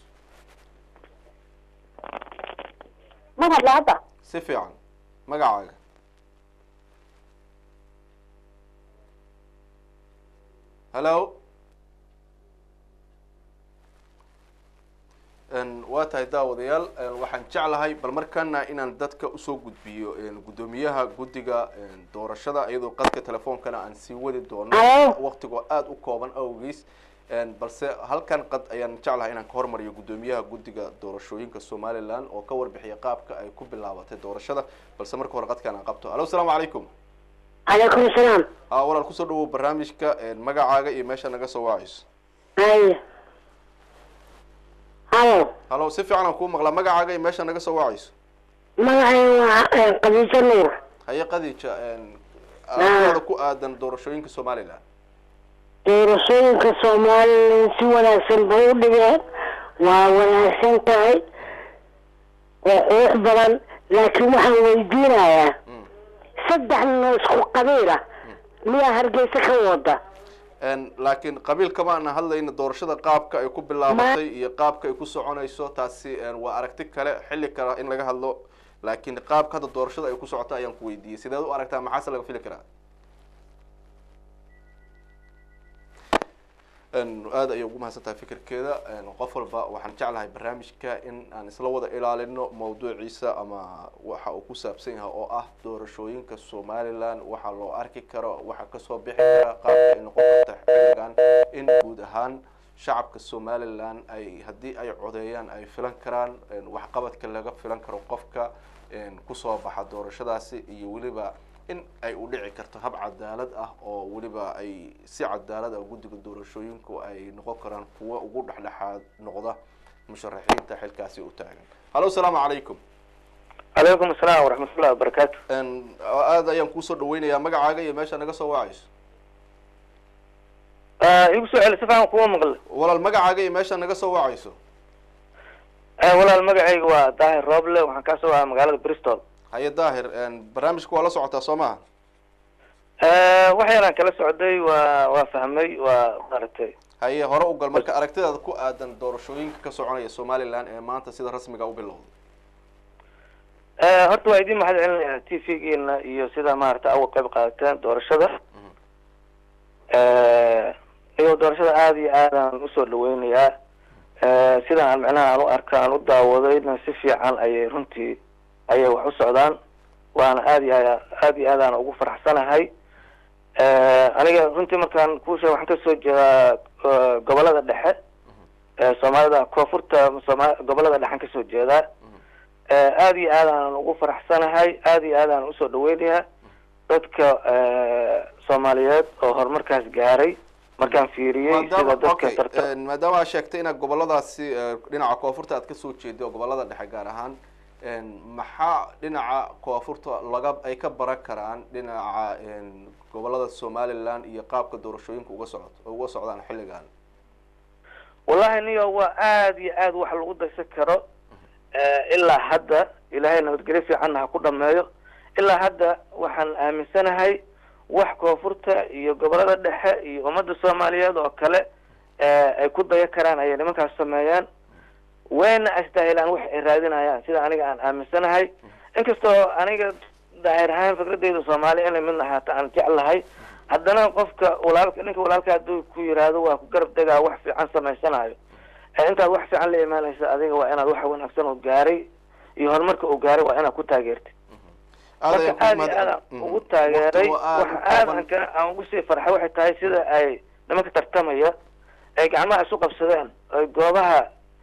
H: ma hadla hadda
A: si fiican magacaaga hello Een, waa tahay daawadayaal een, waxaan jeclahay bal markana inaan dadka usoo gudbiyo een, guddoomiyaha guddiga een, doorashada iyadoo qadka telefoonkana aan sii wadi doono
H: Alo.
A: waqtigoo aada u kooban awgiis Een, balse halkan qad ayaan jeclahay inaan ka hormariyo guddoomiyaha guddiga doorashooyinka somaliland oo ka warbixiya qaabka ay ku bilaabatay doorashada balse marka hore qadkaan aan qabto alo asalaamu calaykum
H: calaykum salaam
A: aa walaal kusoo dhawow barnaamijka een, magacaaga iyo meesha naga soo wacayso
H: haya halo
A: halo si fiican aan kuu maqlaa magacaaga iyo meesha naga soo wacayso
H: magacayga waa qadiiso nuur
A: haye qadiija een, aragtida ku aadan doorashooyinka somaliland
H: doorashooyinka somalilan si wanaagsan bay u dhigeen waa wanaagsan tahay waa qurux badan laakiin waxaan weydiinayaa saddex nin oo isku qabiil ah miyaa hargeysa ka wada
A: Een, laakiin qabiil kama ana hadlayna doorashada qaabka ay ku bilaabatay iyo qaabka ay ku soconayso taasi een, waa aragti kale xilli kale in laga hadlo laakiin qaabka hadda doorashada ay ku socota ayaan ku weydiiyey sideed u aragtaa maxaase laga fili karaa Een, aad ayay ugu mahadsan tahay fikirkeeda een, qof walba waxaan jeclahay barnaamijka in aan isla wada ilaalino mawduuciisa ama waxa uu ku saabsan yahay oo ah doorashooyinka somaliland waxa loo arki karo waxa kasoo bixi kara qaabka ay noqon karta xilligan in guud ahaan shacabka somaliland ay haddii ay codeeyaan ay filan karaan een, waxqabadka laga filan karo qofka een, kusoo baxa doorashadaasi iyo weliba in ay u dhici karto hab cadaalad ah oo weliba ay si cadaalad ah guddiga doorashooyinku ay noqon karaan kuwa ugu dhexdhexaad noqda musharaxiinta xilkaasi u taagan hallo asalaamu calaykum
J: calaykum asalaam waraxmatullahi wabarakaatu
A: Een, aad ayaan kuusoo dhaweynayaa magacaaga iyo meesha naga soo wacayso
J: igu soo celi si fiican kuwa maqle
A: walaal magacaaga iyo meesha naga soo wacayso
J: walaal magacayga waa daahir rooble waxaan kaa soo wahaa magaalada bristol
A: haye daahir een, barnaamijka waa la socotaa soo maha
J: wax yaraan kala socday waa waa fahmay waa maaragtay
A: haye hore u gal marka aragtidaada ku aadan doorashooyinka ka soconaya somaliland ee maanta sida rasmiga u bilowday
J: horta waa idin mahad celinayaa t v-geena iyo sida maaragtay awa qayb qaadateen doorashada iyagoo doorashada aada iyo aadaan usoo dhaweynayaa sida aan micnaha aan u arka aan u daawadayna si fiican ayay runtii ayay wax u socdaan waana aada iyo aad aada iyo aadaan ugu faraxsanahay
K: aniga runtii markaan kuu sheeg waxaan kasoo jeedaa eh, gobolada dhexe ee soomaalida koonfurta sooma gobolada dhexan kasoo jeedaa Eh, aad iyo aad aanan ugu faraxsanahay aad iyo aad aanan usoo dhaweynayaa dadka eh, soomaaliyeed oo horumarkaas gaaray markaan fiiriyey sida
A: maadaama
K: dadka
A: okay
K: tarta
A: een, maadaama aad sheegtay inaad goboladaasi eh, dhinaca koonfurta aad kasoo jeedo oo gobolada dhexe gaar ahaan een, maxaa dhinaca koonfurta laga ay ka baran karaan dhinaca een, gobolada somaliland iyo qaabka doorashooyinka uga socot uga socdaan xilligan
K: wallahi niyo waa aad iyo aad wax lagu daysan karo Eh, ilaa hadda ilaahay nabadgelyo fiicanna ha ku dhameeyo ilaa hadda waxaan aaminsanahay wax koonfurta iyo gobolada dhexe iyo ummadda soomaaliyeed oo kale eh, ay ku dayan karaan ayay nimankaas sameeyaan wayna astaahilaan wax ay raadinayaan sida aniga aan aaminsanahay inkastoo aniga daahir ahaan fikradeyda soomaali inay mid ahaato aan jeclahay haddana qofka walaalka ninka walaalka hadduu ku yiraahdo waa ku garab degaa wax fiican samaysanayo ee intaad wax fiican la imaanaysa adiga waa inaad wax wanaagsan oo gaaray iyo horumarka uu gaaray waa inaad ku taageertid marka aad iyo aad aan ugu taageeray waxa aad aan ka aan ugu sii farxay waxay tahay sida ay nimanka tartamaya ay gacmaha isu qabsadeen ay goobaha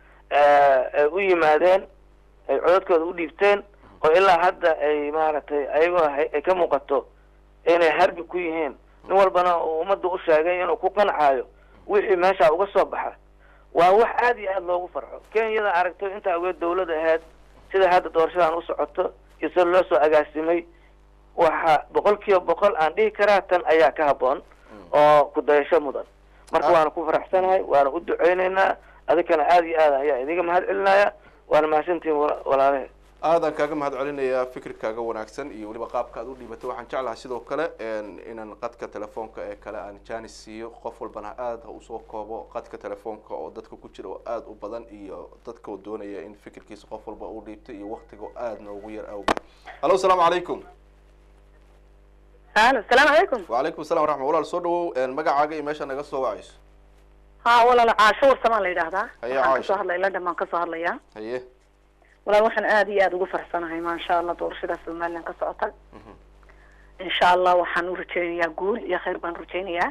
K: eh, ay u yimaadeen ay codadkooda u dhiibteen oo ilaa hadda ay maaragtay ayagoo hay- ay ka muuqato inay harbi ku yihiin nin walbana uu ummadda u sheegay inuu ku qancayo wixii meesha uga soo baxa waa wax aad iyo aad loogu farxo kenyada aragto intaa uga dawlad ahayd sida hadda doorashadan u socoto iyo sida loo soo agaasimay waxa boqol kiiba boqol aan dhihi karaa tan ayaa ka habboon oo ku dayasho mudan marka waana ku faraxsanahay waana u duceyneynaa adikana aad iyo aad ayaa idiga mahad celinaya waana mahadsantihiin wala- walaalahe
A: aadaan kaaga mahad celinayaa fikirkaaga wanaagsan iyo weliba qaabka aad u dhiibatay waxaan jeclahay sidoo kale een, inaan qadka telefoonka ee kale aan janis siiyo qof walbana aada ha usoo koobo qadka telefoonka oo dadka ku jira oo aada u badan iyo dadka oo doonaya in fikirkiisa qof walba uu dhiibtay iyo waktiga aada noogu yar awgeed hallo asalaamu calaykum
L: halo asalaamu calaykum
A: wacalaykum assalam waraxma walaal soo dhawow een, magacaaga iyo meesha naga soo wacayso
L: ha walaal caasho warsamaan la yidhaahdaa
A: Haye,
L: waxaan
A: Caasho.
L: kasoo hadlay london baan kasoo hadlayaa
A: haye
L: walaal waxaan aad iyo aad ugu faraxsanahay maasha allah doorashada somaliland ka socota insha allah waxaan u rajeynayaa guul iyo khayr baan rajeynayaa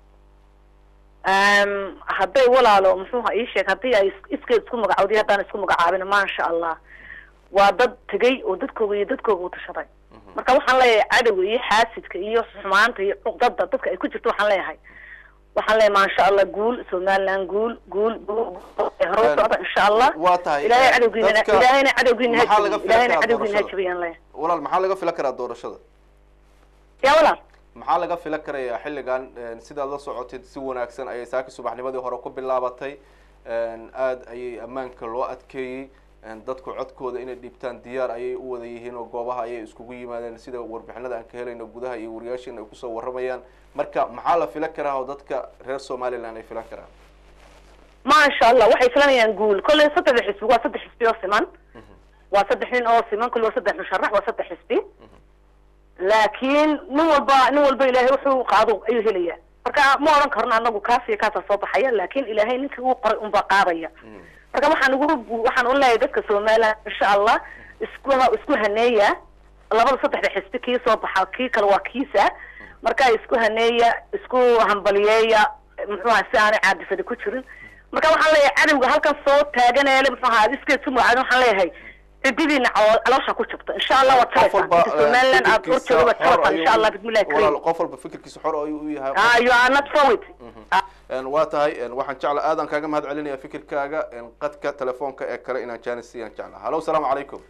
L: Em, hadday walaalo muxuuha ii sheeg haddii ay is- iskeed isku magacowday haddaan isku magacaabin maasha allah waa dad tegay oo dadkooga iyo dadkooga u tashaday marka waxaan leeyahay cadowga iyo xaasidka iyo xumaanta iyo cuqdada dadka ay ku jirto waxaan leeyahay waxaan leeyahay maasha allah guul somaliland guul guul guul guul. ee hore u socda insha allah
A: waa tahay
L: ilaahay
A: een,
L: cadowgiina
A: dadka-
L: ilaahayna cadowgiina ha
A: maxaa laga
L: jabiyo ilaahayna
A: filan karaa
L: cadowgiina ha
A: doorashada
L: jabiyaan leeyahay
A: walaal maxaa laga filan karaa doorashada
L: yaa walaal
A: maxaa laga filan karayaa xilligan een, sidaad la socotid si wanaagsan ayay saaki subaxnimadii hore ku bilaabatay een, aad ayay ammaanka loo adkeeyey een, dadku codkooda inay dhiibtaan diyaar ayay u wada yihiin oo goobaha ayay iskugu yimaadeen sida warbixinada aan ka helayno gudaha iyo wariyaashiina ay kusoo warramayaan marka maxaa la filan karaa oo dadka reer somaliland ay filan karaan
L: maasha allah waxay filanayaan guul kolley saddexda xisbi waa saddex xisbi oo siman waa saddex nin oo siman kolley waa saddex musharax waa saddex xisbi laakiin nin walba nin walba ilaahay wuxuu qaado ayuu helaya marka ma odhan karno anagu kaas iyo kaasaa soo baxaya laakiin ilaahay ninkii uu qoray unbaa qaadaya marka waxaan ugu waxaan u leeyahay dadka somaliland insha allah isku isku haneeya labada saddexda xisbi kii soo baxa kii kale waa kiisa marka isku haneeya isku hambaliyeeya muxuu ahaa si aanay caadifada ku jirin marka waxaan leeyahay cadowga halkan soo taaganele muxuu ahaa iskeed su magacaadin waxaan leeyahay cididiina calo- caloosha ku jabta insha allah waad
A: qof
L: jabaysaa
A: walba
L: inta somaliland aad
A: fikirkiisa
L: horjooga waad
A: xor
L: jabaysaa
A: ayuu
L: insha allah
A: u-
L: bismillahi
A: walaal
L: karim
A: qof walba fikirkiisa xor ayuu u yahay
L: ah you are not forward
A: Een, waa tahay een, waxaan jecla aadan kaaga mahad celinaya fikirkaaga een, qadka telefoonka ee kale inaan janis siiyaan jecla hallo asalaamu calaykum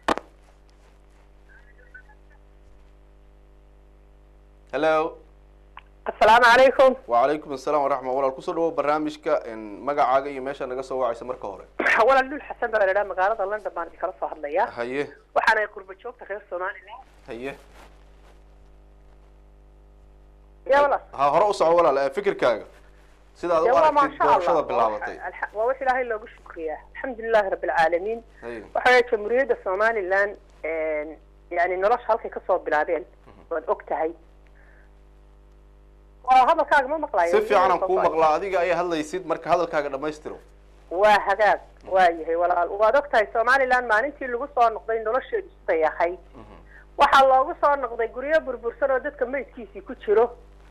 A: hello
I: asalaamu calaykum
A: wacalaykum asalaam waraxma walaal kusoo dhawow barnaamijka een, magacaaga iyo meesha naga soo wacaysa marka hore
I: walaal dhul xasan baa la idhaha magaalada london baan kala soo hadlayaa
A: haye
I: waxaana qurba joogta reer somaliland
A: haye
I: ya walaal
A: ha hore u soco walaal ee, fikirkaaga sidaad
I: Ya
A: u
I: waa
A: aragtid
I: maasha
A: doorashada
I: allah
A: bilaabatay
I: Alxa- waa wax ilaahay loogu shukriyaa alxamdulilahi rabi alcaalamiin
A: haye
I: waxa weeye jamhuuriyadda somaliland yani nolosha halkay kasoo bilaabeen waad og tahay waa hadalkaaga ma maqlayo
A: si fiican aan kuu maqlaa adiga ayaa hadlaysid marka hadalkaaga dhamaystiro
I: waa hagaag waa yahay walaal waad og tahay somaliland maalintii lagu soo noqday nolosheedu siday ahayd waxaa loogu soo noqday guryo burbursan oo dadka meydkiisii ku jiro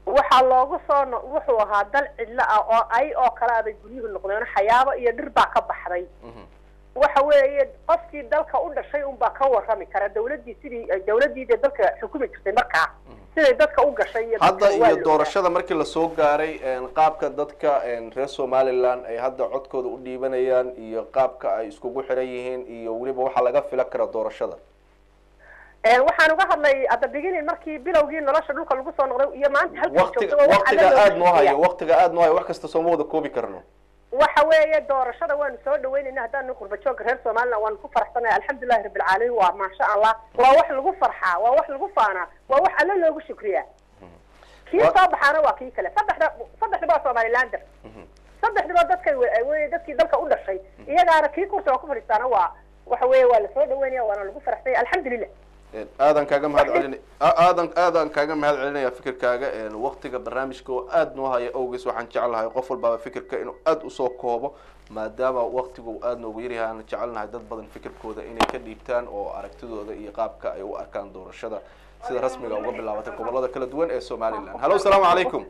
I: waxaa loogu soo no- wuxuu ahaa dal cidlo ah oo ay oo kale abay guryuhu noqdeen xayaabo iyo dhir baa ka baxday waxa weeye qofkii dalka u dhashay unbaa ka warrami kara dawladdii sidii ay dawladdii dee dalka xukumi jirtay markaa siday dadka u gashay iyo
A: hadda
I: dadka waa
A: iyo
I: la
A: doorashada markii lasoo gaaray een, qaabka dadka een, reer somaliland ay hadda codkooda u dhiibanayaan iyo qaabka ay iskugu xiran yihiin iyo weliba waxaa laga filan kara doorashada
I: Een, waxaan uga hadlay at the beginning markii bilowgii nolosha dhulka lagu soo noqday iyo maanta halkii
A: waqtiga
I: joogto waa wax
A: waqtiga
I: alla looga
A: aada noo
I: shaqeeya.
A: hayo waqtiga aada noo hayo wax kasta sooma wada koobi karno
I: waxa weeye doorashada waanu soo dhaweynayna haddaanu qurba joogka reer somaliland waanu ku faraxsanahay alxamdulilahi rabbilcaalamiin waa maasha allah waa wax lagu farxaa waa wax lagu faanaa waa wax alle loogu shukriyaa kii
A: Wa-
I: soo baxaana waa kii kale saddexda saddexda waa somalilander saddexdaba dadkay we- wey dadkii dalka u dhashay iyagaana kii kursiga ku fadhiistaana waa waxa weeye waa lasoo dhaweynaya waana lagu faraxsanya alxamdulilah
A: Een, aadan kaaga mahad celin aadan aadan kaaga mahad celinaya fikirkaaga een, waqtiga barnaamijka oo aada noo haya awgees waxaan jeclahay qof walbaaba fikirka inuu aada usoo koobo maadaama waqtigu uu aada noogu yaryahay aan jecelnahay dad badan fikirkooda inay ka dhiibtaan oo aragtidooda iyo qaabka ay u arkaan doorashada sida rasmiga uga bilaabatay gobolada kala duwan ee somaliland hallo asalaamu calaykum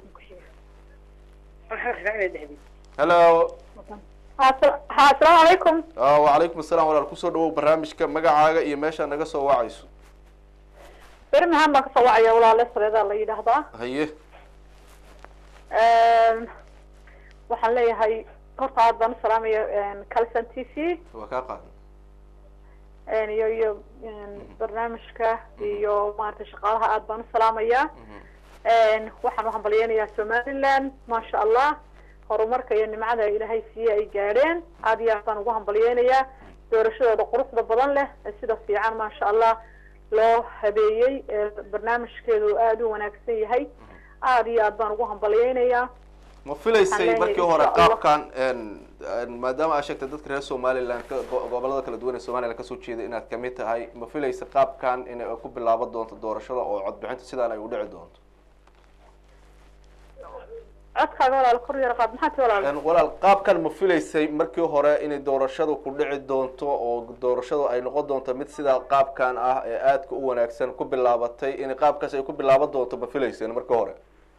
A: hello
M: ha asalaamu calaykum
A: Ah, wacalaykum asalaam walaal kusoo dhawow barnaamijka magacaaga iyo meeshaa naga soo wacayso
M: birmingham baan kasoo wacaya walaale sareedaa la yidhaahdaa
A: haye
M: waxaan leeyahay horta aad baan u salaamaya calson t v
A: waa kaa qaadan
M: iyo iyo barnaamijka iyo maaragtay shaqaalaha aad baan u salaamaya waxaan u hambalyeynayaa somaliland maasha allah horumarka iyo nimcada ilaahay siiye ay gaadheen aad iyo aad baan ugu hambalyeynayaa doorashadooda quruxda badan leh ee sida fiican maasha allah loo habeeyey ee barnaamijkeedu aada u wanaagsan yahay aad iyo aad baan ugu hambalyeynayaa
A: ma filaysay
M: Waxaan
A: markii
M: leeyahay
A: hore
M: insha Allah.
A: qaabkan een, een, maadaama aad sheegtay dadka reer somaliland ka- go- gobolada kala duwan ee somaliland kasoo jeeda inaad kamid tahay ma filaysa qaabkan inay ku bilaaban doonto doorashada oo codbixinta sidaan ay u dhici doonto
M: codkaaga walaal kor yar qaad maxaa ti walaal
A: Een, walaal qaabkan ma filaysay markii hore inay doorashadu ku dhici doonto oo doorashadu ay noqon doonto mid sidaa qaabkan ah ee aadka u wanaagsan ku bilaabatay inay qaabkaas ay ku bilaaban doonto ma filayseen markii hore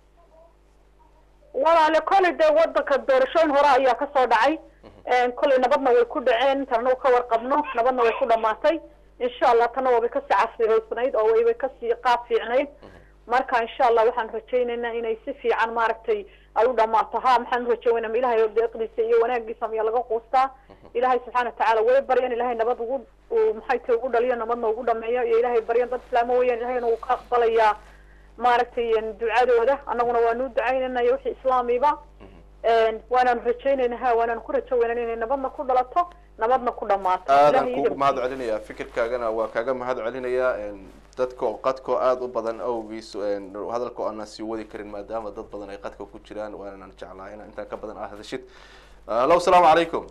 M: walaale koley dee wadanka doorashooyin hore ayaa kasoo dhacay koley nabadna way ku dhaceen tanna ka warqabno nabadna way ku dhamaatay insha allah tanna waabay kasii casriyeysnayd oo waybay kasii qaab fiicnayd marka insha allah waxaan rajaynaynaa inay si fiican maaragtay ay u dhamaato ha maxaan rajaynaa ilahay deeqdiisa iyo wanaagiisa miyaa laga quustaa ilahay subxaana watacaala way baryan ilahay nabad ugu uu maxay tahay ugu dhaliyo nabadna ugu dhameeyo iyo ilahay baryan dad islaamo weeyaan ilahayna wuu ka aqbalayaa maaragtay ducadooda annaguna waanu ducaynaynayo wixii islaamiba waanaan rajaynayna ha waanaan ku rajo weynan inay nabadna ku dhalato nabadna ku dhamaato
A: aadan
M: Ilaahay
A: kuugu
M: idin-
A: mahad celinayaa fikirkaagana waa kaaga mahad celinayaa een, dadka oo qadkoo aada u badan awgiis een, hadalka oo aanan sii wadi karin maadaama dad badan ay qadka ku jiraan waanaan jeclahay inaan intaan ka badan aad hadashid hallo asalaamu calaykum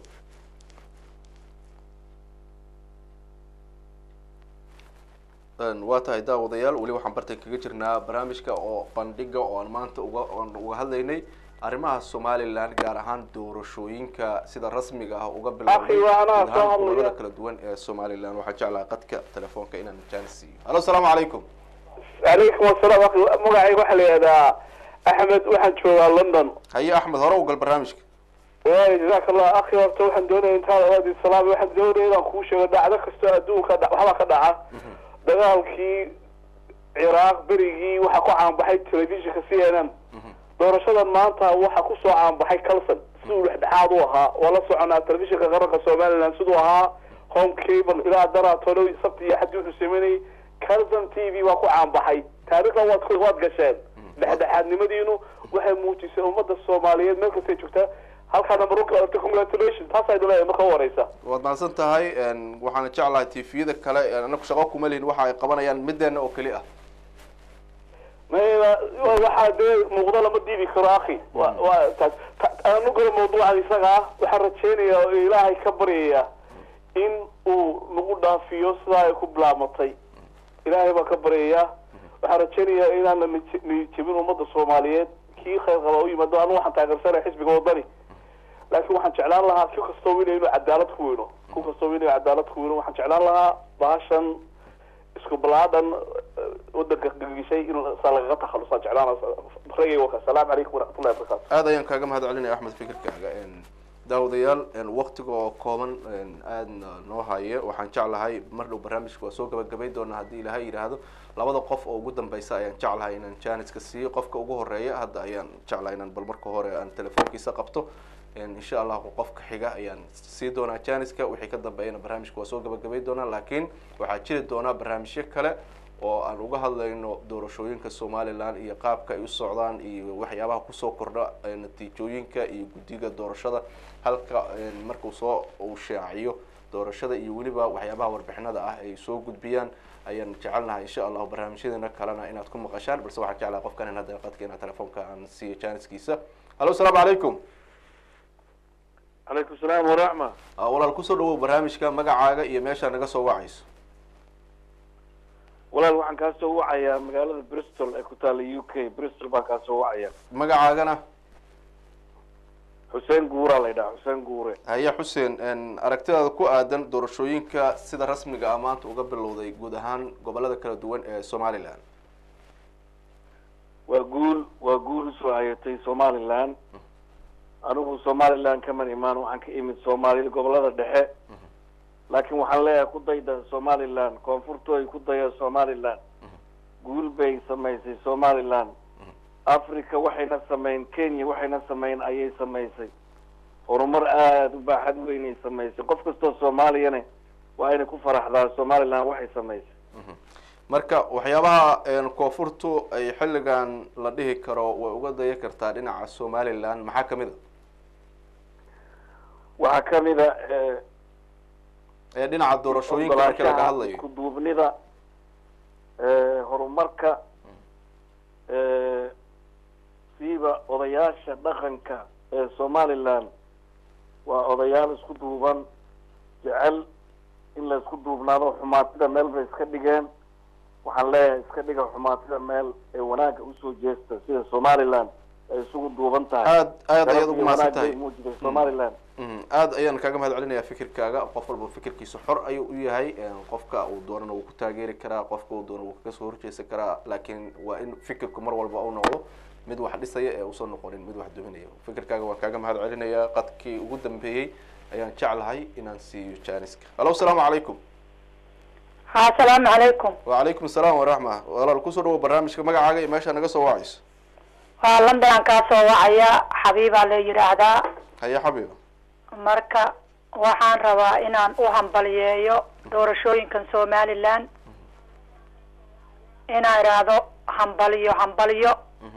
A: Een, waa tahay daawadayaal weli waxaan bartan kaga jirnaa barnaamijka oo bandhiga oo aan maanta uga oon uga hadlaynay arrimaha somaliland gaar ahaan doorashooyinka sida rasmiga ah uga bilowday
N: Akhi, waa anaa
A: guud
N: soo
A: ahaan
N: hadlaya.
A: gobolada kala duwan ee somaliland waxaa jeclaha qadka telefoonka inaan jaanis siiyo hallo asalaamu calaykum
N: calaykum asalaam akhi magacayga waxaa la yidhahdaa axmed waxaan joogaa london
A: haye axmed hore ugal barnaamijka
N: waay jazaaka allah akhi horta waxaan doonaya intaada awaadi salaam waxaan doonaya inaan kuu sheego dhacdo kastoo adduunka dha- waxbaa ka dhaca dagaalkii ciraaq berigii waxaa ku caanbaxay telefishinka c n n doorashadan maanta waxaa kusoo caanbaxay calson siduu dhexdhexaad u ahaa waa la soconaa telefishinka qaranka somaliland siduu ahaa home cable ilaa daraatono sabti iyo xadii wuxuu sameynayay calson t v waa ku caanbaxay taariikhda waad ku- waad gasheen dhexdhexaadnimadiinu waxay muujisay ummadda soomaaliyeed meel kastay joogtaa halkaana marunka congratulation taas ay leeyahay marka u horeysa
A: waad mahadsan tahay een, waxaana jeclahay tviyada kale een, anagu shaqo kuma lihin waxa ay qabanayaan mideena oo keli ah
N: mayba waxaa dee muuqdo lama diidi karo akhi wa waa taas Ta- aanu galo mawduucan isaga ah waxaan rajaynayaa oo ilaahay ka baryaya in uu nagu dhaafiyo sidaa ay ku bilaamatay ilaahay baan ka baryayaa waxaan rajaynayaa inaan la nij- niyadjebin ummadda soomaaliyeed kii khayr qaba u yimaado anu waxaan taageersanaya xisbiga wadani laakiin waxaan jeclaan lahaa ku kastoo weynayo inuu cadaalad ku weyno ku kastoo weynayo cadaalad ku weyno waxaan jeclaan lahaa bahashan isku balaadan eh, wadanka shay in saa lagaga takhalusaa jeclaan ragay waka asalaamu calaykum waraxmatullahi wabarakaatu
A: aad ayaan kaaga mahad celinaya axmed fikirkaaga daawadayaal waktiga oo kooban aadna noo haya waxaan jeclahay mar dhow barnaamijka waa soo gabagabay doonaa haddii ilaahay yidhaahdo labada qof oo ugu dambeysa ayaan jeclahay inaan janiska siiyo qofka ugu horeeya hadda ayaan jeclahay inaan bal marka hore aan telefoonkiisa qabto insha allahu qofka xiga ayaan sii doonaa janiska wixii ka dambeeyana barnaamijka waa soo gabagabay doonaa laakiin waxaa jiri doonaa barnaamijyo kale oo aan uga hadlayno doorashooyinka somaliland iyo qaabka ay u socdaan iyo waxyaabaha kusoo kordha natiijooyinka iyo guddiga doorashada halka markuu soo uu shaaciyo doorashada iyo weliba waxyaabaha warbixinada ah ay soo gudbiyaan ayaan jecelnahay insha allahu barnaamijyadeena kalena inaad ku maqashaan balse waxaan jeclahay qofkan in hadda qadka inaa telefoonka aan siiyo janiskiisa hallo asalaamu calaykum
O: calaykum salaam waraxma
A: walaal kusoo dhawow barnaamijka magacaaga iyo meeshaa naga soo wacayso
O: walaal waxaan kaa soo wacayaa magaalada bristol ee ku taalla u k bristol baan kaa soo wacaya
A: magacaagana
O: xuseen guuraa la yidhaha xuseen guure
A: haya xuseen aragtidaada ku aadan doorashooyinka sida rasmiga ah maanta uga bilowday guud ahaan gobolada kala duwan ee somaliland
O: waa guul waa guul usoo hayatay somaliland anigu somaliland kaman imaan waxaan ka imid soomaaliya gobolada dhexe laakiin waxaan leeyahay ku dayda somaliland koonfurtooy ku daya somaliland guul bay samaysay somaliland africa waxayna sameyn kenya waxayna sameyn ayay samaysay horumar aada u baaxad weynay samaysay qof kastoo soomaaliyane waa inay ku faraxdaa somaliland waxay samaysay
A: marka waxyaabaha koonfurtu ay xilligan la dhihi karo way uga daya kartaa dhinaca somaliland maxaa kamid a
O: waxaa kamid a
A: ee dhinaca doorashooyinka marka laga hadlayo
O: isku duubnida horumarka siiba odayaasha dhaqanka ee somaliland waa odayaal isku duuban jecel in la isku duubnaado xumaatida meel bay iska dhigeen waxaan leeyahay iska dhiga xumaatida meel ee wanaagga usoo jeesta sida somaliland ay isugu duuban tahay
A: aad aad ayaad ugu mahadsan tahay
O: muujiday somaliland
A: aad ayaan kaaga mahad celinayaa fikirkaaga qof walba fikirkiisa xor ayuu u yahay qofka uu doonana wuu ku taageeri karaa qofka uu doona wuu kaga soo horjeesan karaa laakiin waa in fikirku mar walba u noqdo mid wax dhisaya ee uusan noqonin mid wax duminaya fikirkaaga waan kaaga mahad celinayaa qadkii ugu dambeeyey ayaan jeclahay inaan siiyo janiska hallo asalaamu calaykum
M: ha asalaamu calaykum
A: wacalaykum asalaam waraxma walaal kusoo dhawo barnaamijka magacaaga iyo meeshaa naga soo wacayso
M: waa london aan kaa soo wacaya xabiibaa la yidhaahdaa
A: haya xabiiba
M: marka waxaan rabaa inaan u hambaliyeeyo doorashooyinkan somaliland inaan idhaahdo hambaliyo hambaliyo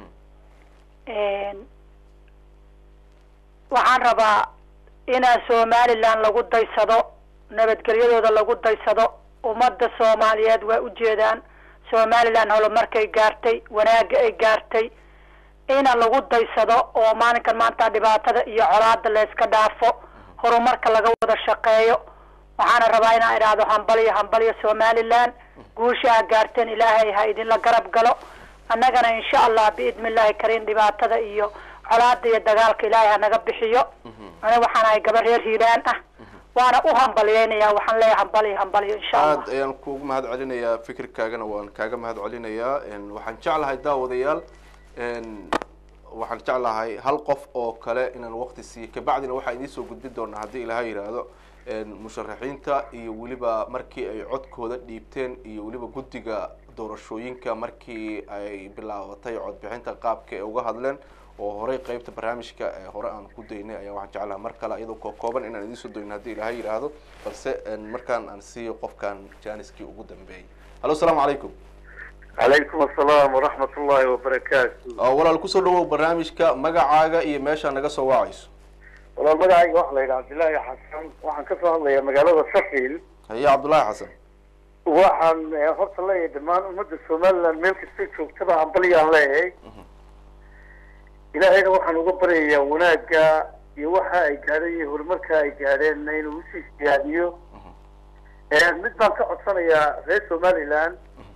M: waxaan rabaa inaan somaliland lagu daysado nabadgelyadooda lagu daysado ummadda soomaaliyeed waa ujeedaan somaliland holomarkay gaartay wanaagga ay gaartay ina lagu daysado oo maalinkan maanta dhibaatada iyo colaada la iska dhaafo horumarka laga wada shaqeeyo waxaana rabaa inaan idhaahdo hambaliyo hambaliyo somaliland guusha ha gaarteen ilaahay ha idinla garab galo annagana insha allah biidni illahi kariim dhibaatada iyo colaada iyo dagaalka ilaahay hanaga bixiyo ani waxaan ahay gaba reer hiilaan ah waana u hambalyeynaya waxaan leeyahay hambaliyo hambaliyo insha allah
A: aad ayaan kuugu mahad celinayaa fikirkaagana waan kaaga mahad celinayaa waxaan jeclahay daawadayaal waxaan jeclahay hal qof oo kale inaan waqti siiyo kabacdina waxaa idiin soo gudbin doonaa haddii ilaha yidhaahdo musharaxiinta iyo weliba markii ay codkooda dhiibteen iyo weliba guddiga doorashooyinka markii ay bilaabatay codbixinta qaabka ay uga hadleen oo horey qeybta barnaamijka ee hore aan ku daynay ayaa waxaan jeclaha mar kale iyadoo koo kooban inaan idiin soo doyno haddii ilaha yidhaahdo balse markaan aan siiyo qofkan janiskii ugu dambeeyay hallo asalaamu calaykum
O: calaykum asalaam waraxmat ullahi wabarakaatu
A: walaal kusoo dhawow barnaamijka magacaaga iyo meeshaa naga soo wacayso
O: walaal magacayga waxaa la yidhaha cabdillaahi xasan waxaan ka soo hadlayaa magaalada sheffield
A: haye cabdullaahi xasan
O: waxaan horta leeyahay dhammaan ummadda somaliland meel kastay joogtaba hambalyaan leeyahay ilaahayna waxaan uga baryayaa wanaagga iyo waxa ay gaadheen iyo horumarka ay gaadheenna inuu usii siyaadiyo mid baan ka codsanayaa reer somaliland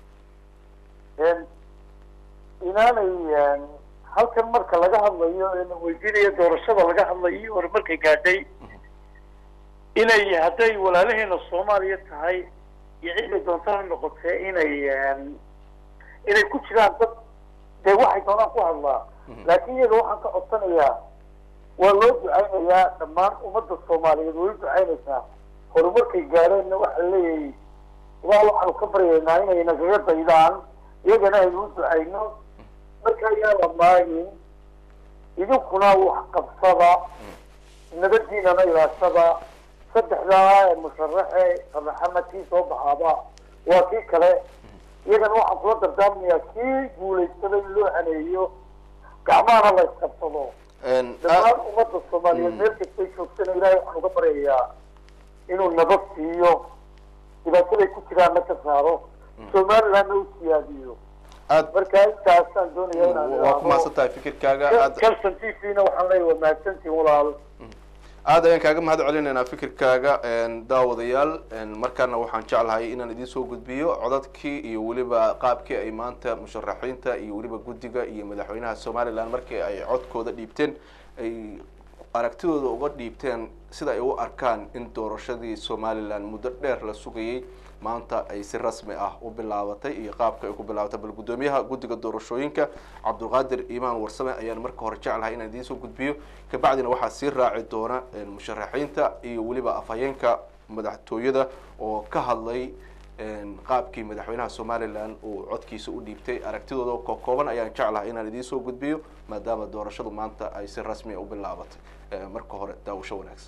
O: inaanay halkan marka laga hadlayo ee la weydiinayo doorashada laga hadlayo horumarkay gaadhay inay hadday walaalaheena soomaaliya tahay iyo ciday doonta ha noqotee inay
P: inay ku jiraan dad dee waxay doonaan ku hadlaa laakiin iyaga waxaan ka codsanayaa waa loo ducaynayaa dhammaan ummadda soomaaliyeed way u ducaynaysaa horumarkay gaadheenna waxaa leeyahay ilaah waxaanu ka baryaynaa inay nagaga daydaan iyagana aynu u ducayno marka ayaa la maagin idinkuna wax qabsada nabadiinana ilaashada saddexdaa ee musharaxe qadaxamadkii soo baxaaba waa kii kale iyagana waxaan kula dardaarmayaa kii guulaystada in loo haneeyo gacmahana la isqabsado dhammaan ummadda soomaaliyeed meel kastay joogtana ilaahay waxaan uga baryayaa inuu nabad siiyo dhibaataday ku jiraanna ka saaro somalilandna u siyaadiyo marka intaasaan doonaya inaan
A: waa ku mahadsan tahay fikirkaaga aad
P: calson t v na waxaan leeyahay waa mahadsantihin walaal
A: aad ayaan kaaga mahad celinaynaa fikirkaaga daawadayaal markaana waxaan jeclahay inaan idiin soo gudbiyo codadkii iyo weliba qaabkii ay maanta musharaxiinta iyo weliba guddiga iyo madaxweynaha somaliland markii ay codkooda dhiibteen ay aragtidooda uga dhiibteen sida ay u arkaan in doorashadii somaliland muddo dheer la sugayay maanta ay si rasmi ah u bilaabatay iyo qaabka ay ku bilaabatay bal guddoomiyaha guddiga doorashooyinka cabdulqaadir iimaan warsame ayaan marka hore jeclahay inaan idiin soo gudbiyo kabacdina waxaa sii raaci doona musharaxiinta iyo weliba afhayeenka madaxtooyada oo ka hadlay qaabkii madaxweynaha somaliland uu codkiisa u dhiibtay aragtidooda kokooban ayaan jeclahay inaan idiin soo gudbiyo maadaama doorashadu maanta ay si rasmi a u bilaabatay marka hore daawasho wanaagsan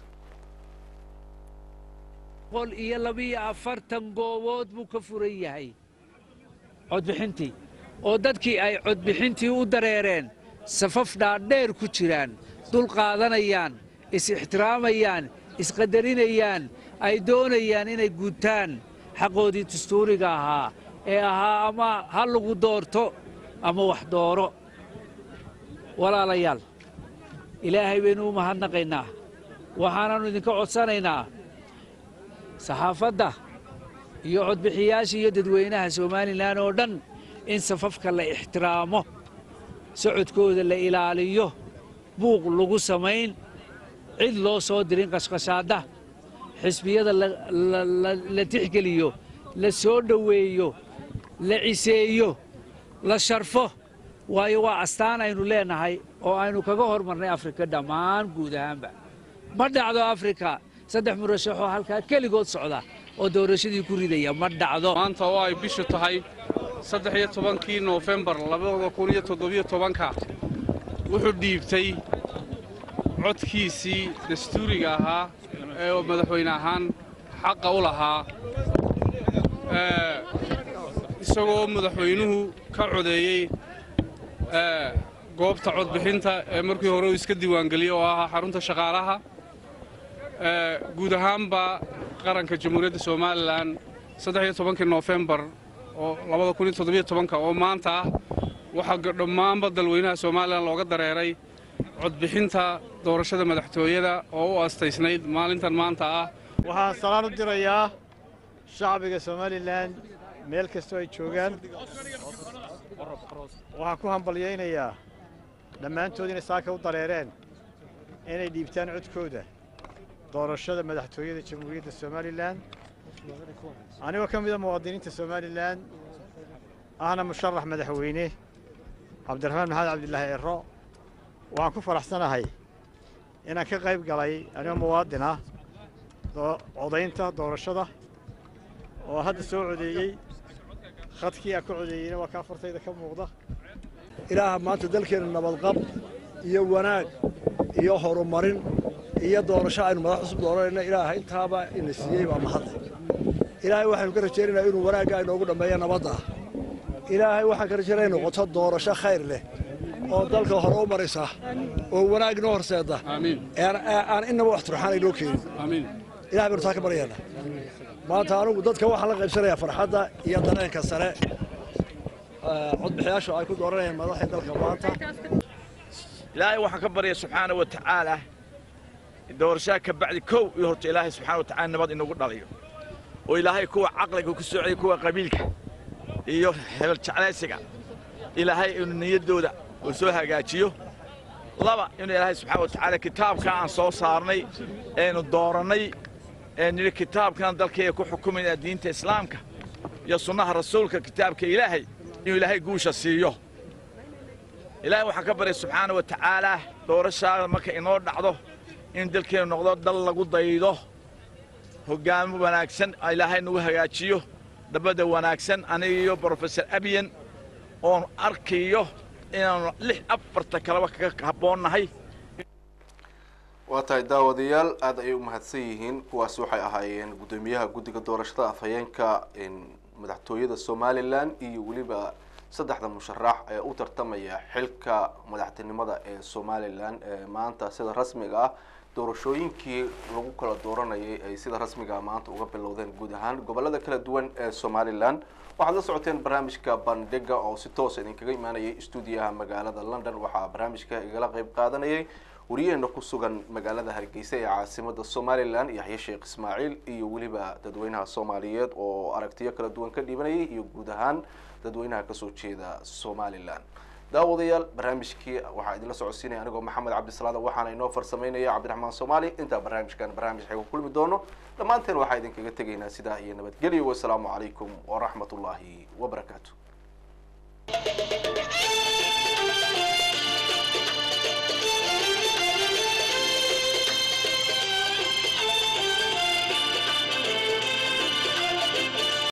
B: boqol iyo labiyo afartan goobood buu ka furan yahay codbixintii oo dadkii ay codbixintii u dareereen safaf dhaadheer ku jiraan dul qaadanayaan is-ixtiraamayaan isqadarinayaan ay doonayaan inay gutaan xaqoodii dastuuriga ahaa ee ahaa ama ha lagu doorto ama wax dooro walaalayaal ilaahay baynu u mahadnaqaynaa waxaanaannu idinka codsanaynaa saxaafadda iyo codbixiyaasha iyo dadweynaha somalilan oo dhan in safafka la ixtiraamo socodkooda la ilaaliyo buuq lagu samayn cid loo soo dirin qashqashaadda xisbiyada la tixgeliyo la soo dhoweeyo la ciseeyo la sharfo waayo waa astaan aynu leennahay oo aynu kaga hormarnay afrika dhammaan guud ahaanba ma dhacdo afrika saddex murashaxoo halkaa keligood socda oo doorashadii ku ridaya ma dhacdo
C: maanta oo ay bishu tahay saddex iyo tobankii noofembar labada kun iyo toddobiyo tobanka wuxuu dhiibtay codkiisii dastuuriga ahaa ee madaxweyne ahaan xaqa u lahaa isagoo madaxweynuhu ka codeeyey goobta codbixinta ee markii hore uu iska diiwaangeliyey oo ahaa xarunta shaqaalaha guud ahaanba qaranka jamhuuriyadda somalilan saddex iyo tobankii noofembar oo labada kun iyo toddobiyo tobanka oo maanta ah waxaa dhammaanba dalweynaha somalilan looga dareeray codbixinta doorashada madaxtooyada oo u astaysnayd maalintan maanta ah
F: waxaan salaan u dirayaa shacbiga somalilan meel kastoo ay joogaan waxaan ku hambalyaynayaa dhammaantood inay saaka u dareereen inay dhiibtaan codkooda doorashada madaxtooyada jamhuuriyadda somalilan anigoo ka mida muwaadiniinta somalilan ahna musharax madaxweyne cabdiraxmaan maxamed cabdilaahi ciro waxaan ku faraxsanahay inaan ka qayb galay anigoo muwaadin ah codaynta doorashada oo hadda soo codeeyey khadkii aan ka codeeyeyna waa kaa fartayda ka muuqda
D: ilaaha maanta dalkeenna nabadqab iyo wanaag iyo horumarin iyo doorasho aynu madax cusub dooranayna ilaaha intaaba ina siiyey baa mahadle ilaahay waxaynu ka rajaynaynaa inuu wanaagga inoogu dhammeeyo nabadda ilaahay waxaan ka rajaynaya noqoto doorasho khayr leh oo dalka hore u maraysa oo wanaag inoo horseeda aan innaba wax turxaan inoo keenin ilahay baynu taa ka baryaynaa maanta anugu dadka waxaan la qaybsanayaa farxadda iyo dareenka sare codbixiyaashu ay ku dooranayaan madaxda dalka maanta
E: ilaahay waxaan ka barya subxaana wa tacaala doorashaa ka bacdi kow iyo horta ilaahay subxana wa tacala nabad inagu dhaliyo oo ilaahay kuwa caqliga ku socday kuwa qabiilka iyo hebel jeclaysiga ilaahay inuu niyaddooda uu soo hagaajiyo laba inuu ilaahay subxaana wa tacaala kitaabka aan soo saarnay eenu doorannay ee nidhi kitaabkan dalkayga ku xukumayna diinta islaamka iyo sunnaha rasuulka kitaabka ilaahay inuu ilaahay guusha siiyo ilaahay waxaan ka baryay subxaana wa tacaalaa doorashaada marka inoo dhacdo in dalkeenu noqdo dal lagu daydo hoggaamo wanaagsan ilaahay nagu hagaajiyo dabadda wanaagsan aniga iyo brofesor abiyan oon arkayo inaanu lix afarta kaleba kaga habboonnahay
A: waa tahay daawadayaal aada ayay u mahadsan yihiin kuwaasi waxay ahaayeen guddoomiyaha guddiga doorashada afhayeenka madaxtooyada somalilan iyo weliba saddexda musharax ee u tartamaya xilka madaxtinimada ee somalilan ee maanta sida rasmiga ah doorashooyinkii lagu kala dooranayay ay sida rasmiga ah maanta uga bilowdeen guud ahaan gobolada kala duwan ee somalilan waxaad la socoteen barnaamijka bandhiga oo si toosa idinkaga imaanayay stuudiyaha magaalada london waxaa barnaamijka igala qeyb qaadanayay wariyaheena ku sugan magaalada hargeysa ee caasimada somalilan yaxya sheekh ismaaciil iyo weliba dadweynaha soomaaliyeed oo aragtiyo kala duwan ka dhibanayay iyo guud ahaan dadweynaha kasoo jeeda somalilan daawadayaal barnaamijkii waxaa idinla socodsiinaya anigoo maxamed cabdisalaada waxaana inoo farsameynaya cabdiraxmaan soomaali intaa barnaamijkan barnaamij xeega kulmi doono dhammaanteen waxaa idinkaga tegaynaa sidaa iyo nabadgelyo wasalaamu calaykum waraxmat ullaahi wabarakaatu